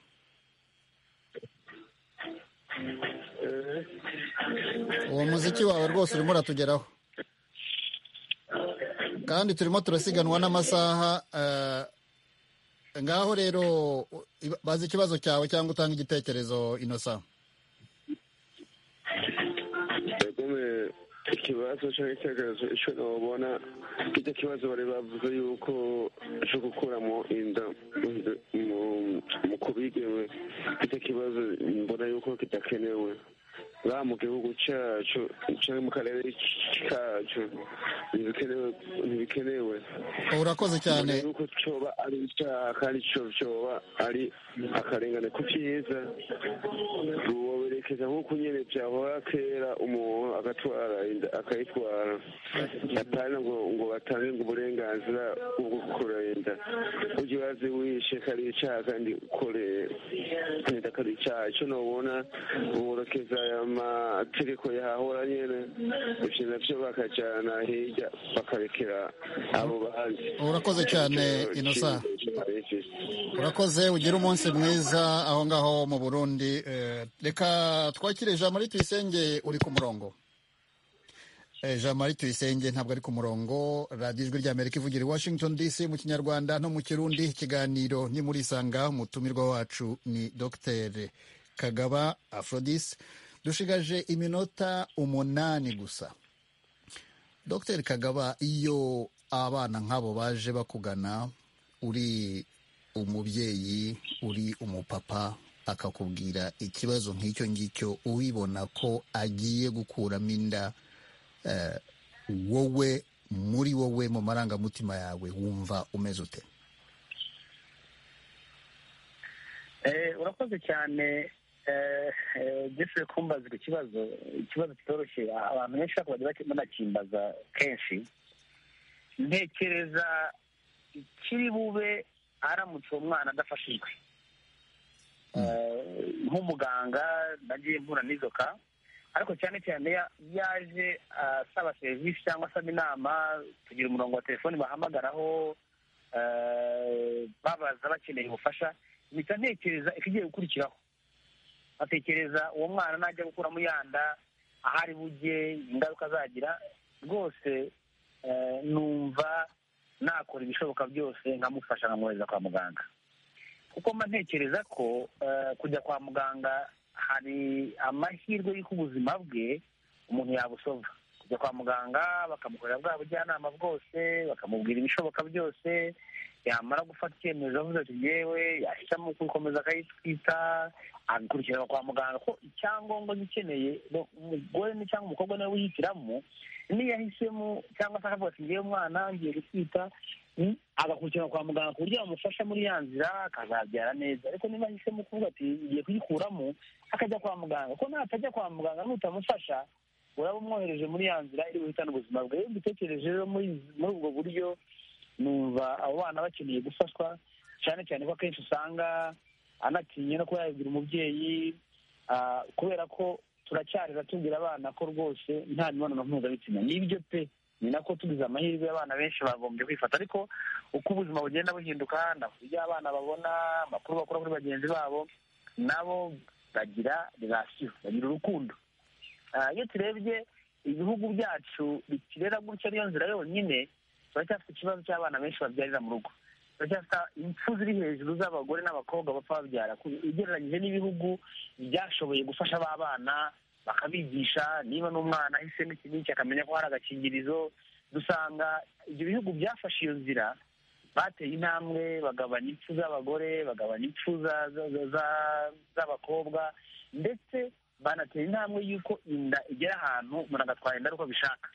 uwo muziki wawe rwose urimo uratugeraho kandi turimo turasiganwa n'amasaha ngaho rero bazi ikibazo cyawe cyangwa utanga igitekerezo inosa ikibazo cyangwa ikigaragazo icyo babona icyo kibazo bari bavuze yuko cyo gukuramo inda mu kubigewe icyo kibazo mbona yuko kidakenewe baba mu gihugu cyacu cyangwa mu karere kacu ntibikenewe urakoze cyane mbona yuko cyoba ari icyaha kandi cyoba ari akarengane ku cyiza woberekeza nk'uko nyine byahora kera umuntu agatwara inda akayitwara atari ngo ngo batange ngo uburenganzira bwo gukora inda ujye wazi wishe kari icyaha kandi ukoreye inda kari icyaha icyo nubona worohereza aya mategeko yahahora nyine ibyo nabyo bakajyana hirya bakarekera abo bahanzi urakoze cyane inosa urakoze ugire umunsi mwiza aho ngaho mu burundi eh, reka twakire jean marie tuyisenge uri ku murongo Eh, jean marie tuyisenge ntabwo ari ku murongo radiyo ijwi rya amerika ivugira i washington dc mu kinyarwanda no mu kirundi ikiganiro ni muri isanga umutumirwa wacu ni dr kagaba afrodis dushigaje iminota umunani gusa dr kagaba iyo abana nk'abo baje bakugana uri umubyeyi uri umupapa akakubwira ikibazo nk'icyo ngicyo ubibona ko agiye gukuramo inda eh, wowe muri wowe mu marangamutima yawe wumva umeze ute Eh, urakoze cyane eh, eh, ugeze kumbaza ku kibazo ikibazo kitoroshye abantu benshi ntabwo bajya baki- banakimbaza kenshi ntekereza ikiri bube aramutse uwo mwana adafashijwe Eh, nk'umuganga nagiye mvura n'izoka ariko cyane cyane ya- yaje asaba serivisi cyangwa asaba inama tugira umurongo wa telefoni bahamagaraho eh, babaza bakeneye ubufasha mpita ntekereza ikigiye gukurikiraho nkatekereza uwo mwana najya gukuramo ya nda ahari bujye ingaruka azagira rwose eh, numva nakora ibishoboka byose nkamufasha nkamwohereza kwa muganga kuko mba ntekereza ko eh, kujya kwa muganga hari amahirwe y'uko ubuzima bwe umuntu yabusova kujya kwa muganga bakamukorera bwa bujyanama bwose bakamubwira ibishoboka byose yamara gufata icyemezo avuze ati yewe yashyiramo kubikomeza akayitwita agakurikiranwa kwa muganga ko icyangombwa gikeneye umugore ni cyangwa umukobwa niwe wihitiramo niyo yahisemo cyangwa se akavuga ati ngewe mwana ngiye gutwita mm, agakurikiranwa kwa muganga ku buryo yamufasha muri ya nzira akazabyara neza ariko niba ahisemo kuvuga ati ngiye kuyikuramo akajya kwa muganga ko natajya kwa muganga nutamufasha uraba umwohereje muri ya nzira iri buhitane ubuzima bwe iyo mbitekereje rero muri muri ubwo buryo numva abo bana bakeneye gufashwa cyane cyane ko akenshi usanga anatinye no kuba yagira umubyeyi ah, kubera ko turacyarira tubwira abana ko rwose nta mibonano mpuzabitsina n'ibyo pe ni nako tugize amahirwe abana benshi bagombye kwifata ariko uko ubuzima bugenda buhinduka na- ibyo abana babona amakuru bakura kuri bagenzi babo nabo bagira relasiyo bagira urukundo Ah, iyo turebye ibihugu byacu bikirera gutya niyo nzira yonyine turacyafite ikibazo cy'abana benshi babyarira mu rugo turacyafite impfu ziri hejuru z'abagore n'abakobwa bapfa babyara ku- ugereranyije n'ibihugu byashoboye gufasha ba bana bakabigisha niba n'umwana ahisemo iki n'iki akamenya ko hari agakingirizo dusanga ibyo bihugu byafashe iyo nzira bateye intambwe bagabanya impfu z'abagore bagabanya impfu za- za- za- za- z'abakobwa ndetse banatera intambwe y'uko inda igera ahantu umuntu agatwara inda ari uko abishaka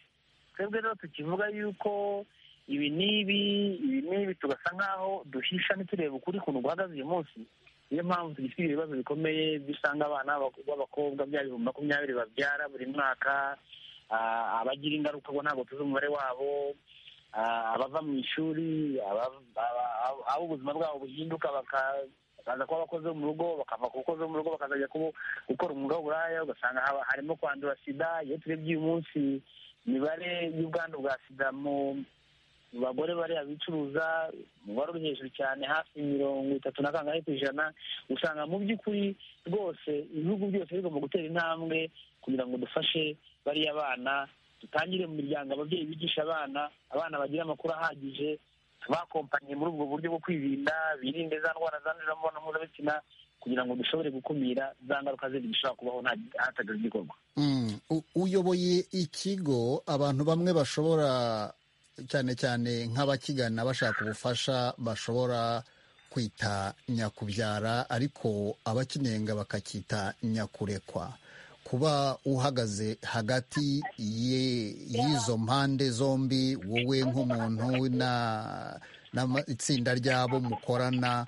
twebwe rero tukivuga y'uko ibi n'ibi ibi n'ibi tugasa nk'aho duhisha ntiturebe ukuri kuntu guhagaze uyu munsi niyo mpamvu tugifite ibibazo bikomeye dusanga abana b'abak- b'abakobwa bya bihumbi makumyabiri babyara buri mwaka ah, abagira ingaruka bo ntabwo tuzi umubare wabo ah, abava mu ishuri aba- aba- abo- abo ubuzima bwabo buhinduka baka- bakaza kuba abakozi bo mu rugo bakava ku bakozi bo mu rugo bakazajya kubo- gukora umwuga w'uburaya ugasanga haba- harimo kwandura sida iyo turebye uyu munsi imibare y'ubwandu bwa sida mu mu bagore bariya bicuruza umubare uri hejuru cyane hafi mirongo itatu na kangahe ku ijana usanga mu by'ukuri rwose ibihugu byose bigomba gutera intambwe kugira ngo dufashe bariya bana dutangire mu miryango ababyeyi bigisha abana abana bagira amakuru ahagije bakompanye muri ubwo buryo bwo kwirinda birinde za ndwara zandurira mu mibonano mpuzabitsina kugira ngo dushobore gukumira za ngaruka zindi zishobora kubaho hatageze igikorwa uyoboye ikigo abantu bamwe bashobora cyane cyane nk'abakigana bashaka ubufasha bashobora kwita nyakubyara ariko abakinenga bakacyita nyakurekwa kuba uhagaze hagati y'izo mpande zombi wowe nk'umuntu n'itsinda ryabo mukorana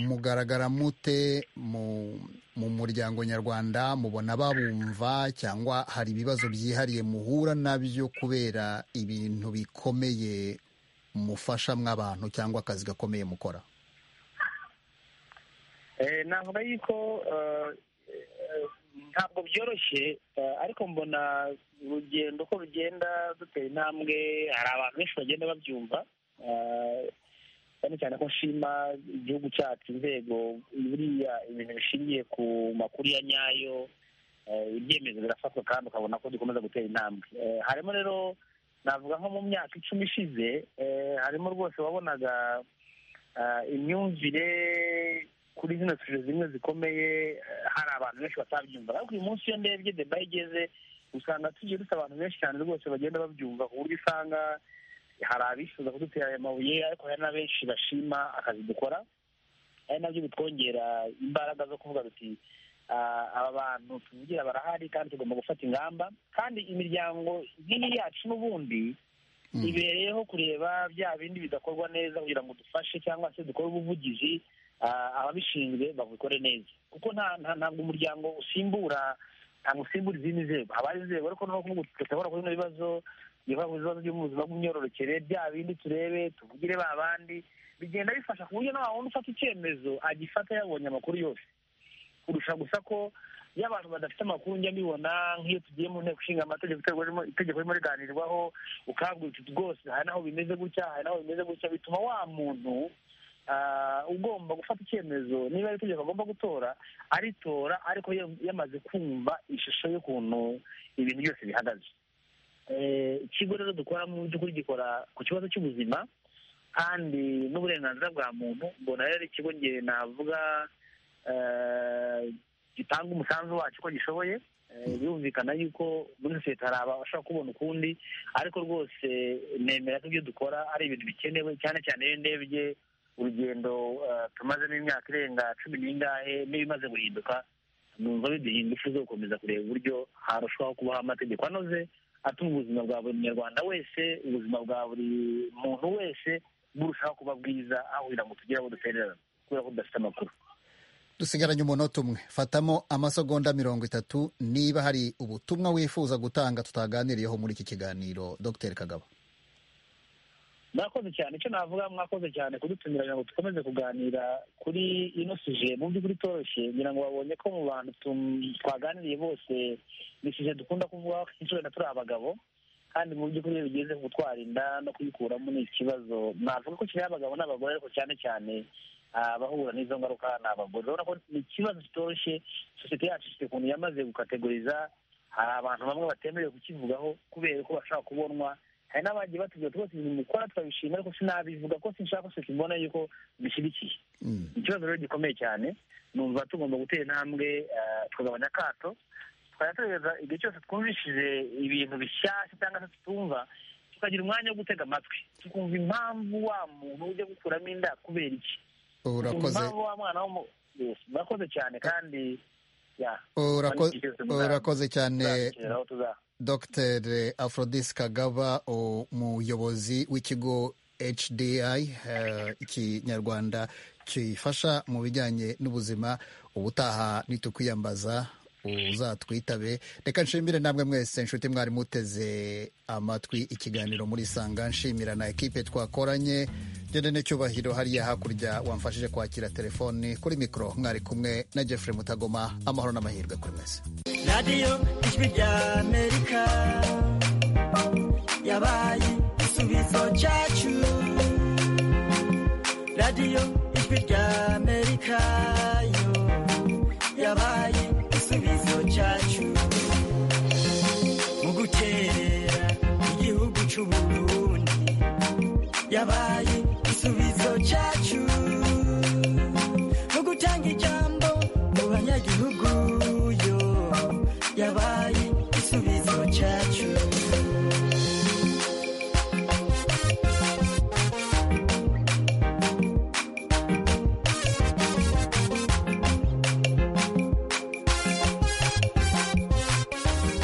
mugaragara mute mu muryango nyarwanda mubona babumva cyangwa hari ibibazo byihariye muhura nabyo kubera ibintu bikomeye mufasha mw'abantu cyangwa akazi gakomeye mukora navuga yuko ntabwo byoroshye ariko mbona urugendo uko rugenda dutera intambwe hari abantu benshi bagenda babyumva cyane cyane ko nshima igihugu cyacu inzego buriya ibintu bishingiye ku makuru ya nyayo ibyemezo birafatwa kandi ukabona ko dukomeza gutera intambwe harimo rero navuga nko mu myaka icumi ishize harimo rwose wabonaga imyumvire kuri zino suje zimwe zikomeye hari abantu benshi batabyumva ariko uyu munsi iyo ndebye deba igeze usanga tugiye dufite abantu benshi cyane rwose bagenda babyumva ku buryo usanga hari abifuza kudutera aya mabuye ariko hari na benshi bashima akazi dukora ari nabyo bitwongera imbaraga zo kuvuga duti aba bantu tuvugira barahari kandi tugomba gufata ingamba kandi imiryango nk'iyi yacu n'ubundi ibereyeho kureba bya bindi bidakorwa neza kugira ngo dufashe cyangwa se dukore ubuvugizi ababishinzwe babikore neza kuko ntabwo umuryango usimbura ntabwo usimbura izindi nzego haba inzego ariko n'ubu tudashobora kubona ibibazo biba mu bibazo byo mu buzima bw'imyororokere bya bindi turebe tuvugire ba bandi bigenda bifasha ku buryo nawe wundi ufata icyemezo agifata yabonye amakuru yose kurusha gusa ko iyo abantu badafite amakuru njya mbibona nk'iyo tugiye mu nteko ishinga amategeko itegeko ririmo riganirwaho ukabwira uti rwose hari naho bimeze gutya hari naho bimeze gutya bituma wa muntu ugomba gufata icyemezo niba ari itegeko agomba gutora aritora ariko yamaze kumva ishusho y'ukuntu ibintu byose bihagaze ikigo rero dukora mu by'ukuri gikora ku kibazo cy'ubuzima kandi n'uburenganzira bwa muntu mbona rero ikigo ngiye navuga gitanga umusanzu wacyo uko gishoboye birumvikana yuko muri sosiyete hari abashobora kubona ukundi ariko rwose nemera ko ibyo dukora ari ibintu bikenewe cyane cyane iyo ndebye urugendo tumazemo imyaka irenga cumi n'ingahe n'ibimaze guhinduka numva biduhinda ifu zo gukomeza kureba uburyo harushaho kubaho amategeko anoze atuma ubuzima bwa buri munyarwanda wese ubuzima bwa buri muntu wese burushaho kuba bwiza aho kugira ngo tugire aho dutererana kubera ko tudafite amakuru dusigaranye umunota umwe fatamo amasegonda mirongo itatu niba hari ubutumwa wifuza gutanga tutaganiriyeho muri iki kiganiro dr kagabo mwakoze cyane icyo navuga mwakoze cyane kudutumira kugira ngo dukomeze kuganira kuri ino suje mu by'ukuri itoroshye kugira ngo babonye ko mu bantu twaganiriye bose ni suje dukunda kuvuga inshuro na turi abagabo kandi mu by'ukuri iyo bigeze ku twarinda no kuyikuramo ni ikibazo navuga ko kireba abagabo n'abagore ariko cyane cyane abahura n'izo ngaruka ni abagore urabona ko ni ikibazo kitoroshye sosiyete yacu ifite ukuntu yamaze gukategoriza hari abantu bamwe batemerewe kukivugaho kubera ko bashobora kubonwa hari n'abagiye batubwira rwose ibintu mukora turabishima ariko sinabivuga ko sinshaka ko tubona yuko bishyigikiye ikibazo rero gikomeye cyane numva tugomba gutera intambwe tukagabanya akato twayateza igihe cyose twumvishije ibintu bishyashya cyangwa se tutumva tukagira umwanya wo gutega amatwi tukumva impamvu wa muntu ujya gukuramo inda kubera iki urakoze murakoze cyane kandi urakoze cyane dr afrodis kagaba umuyobozi w'ikigo hdi ikinyarwanda gifasha mu bijyanye n'ubuzima ubutaha nitukwiyambaza uzatwitabe reka nshimire namwe mwese inshuti mwari muteze amatwi ikiganiro muri sanga nshimira na ekipe twakoranye genene cyubahiro hariya hakurya wamfashije kwakira telefoni kuri mikoro mwari kumwe na jeffrey mutagoma amahoro n'amahirwe kuri mwese radiyo ijwi rya amerika yabaye igisubizo cyacu radiyo ijwi rya amerika yo yabaye igisubizo cyacu mu guterera igihugu cy'uburundi yabaye igisubizo cyacu mu gutanga ijambo igisubizo cyacu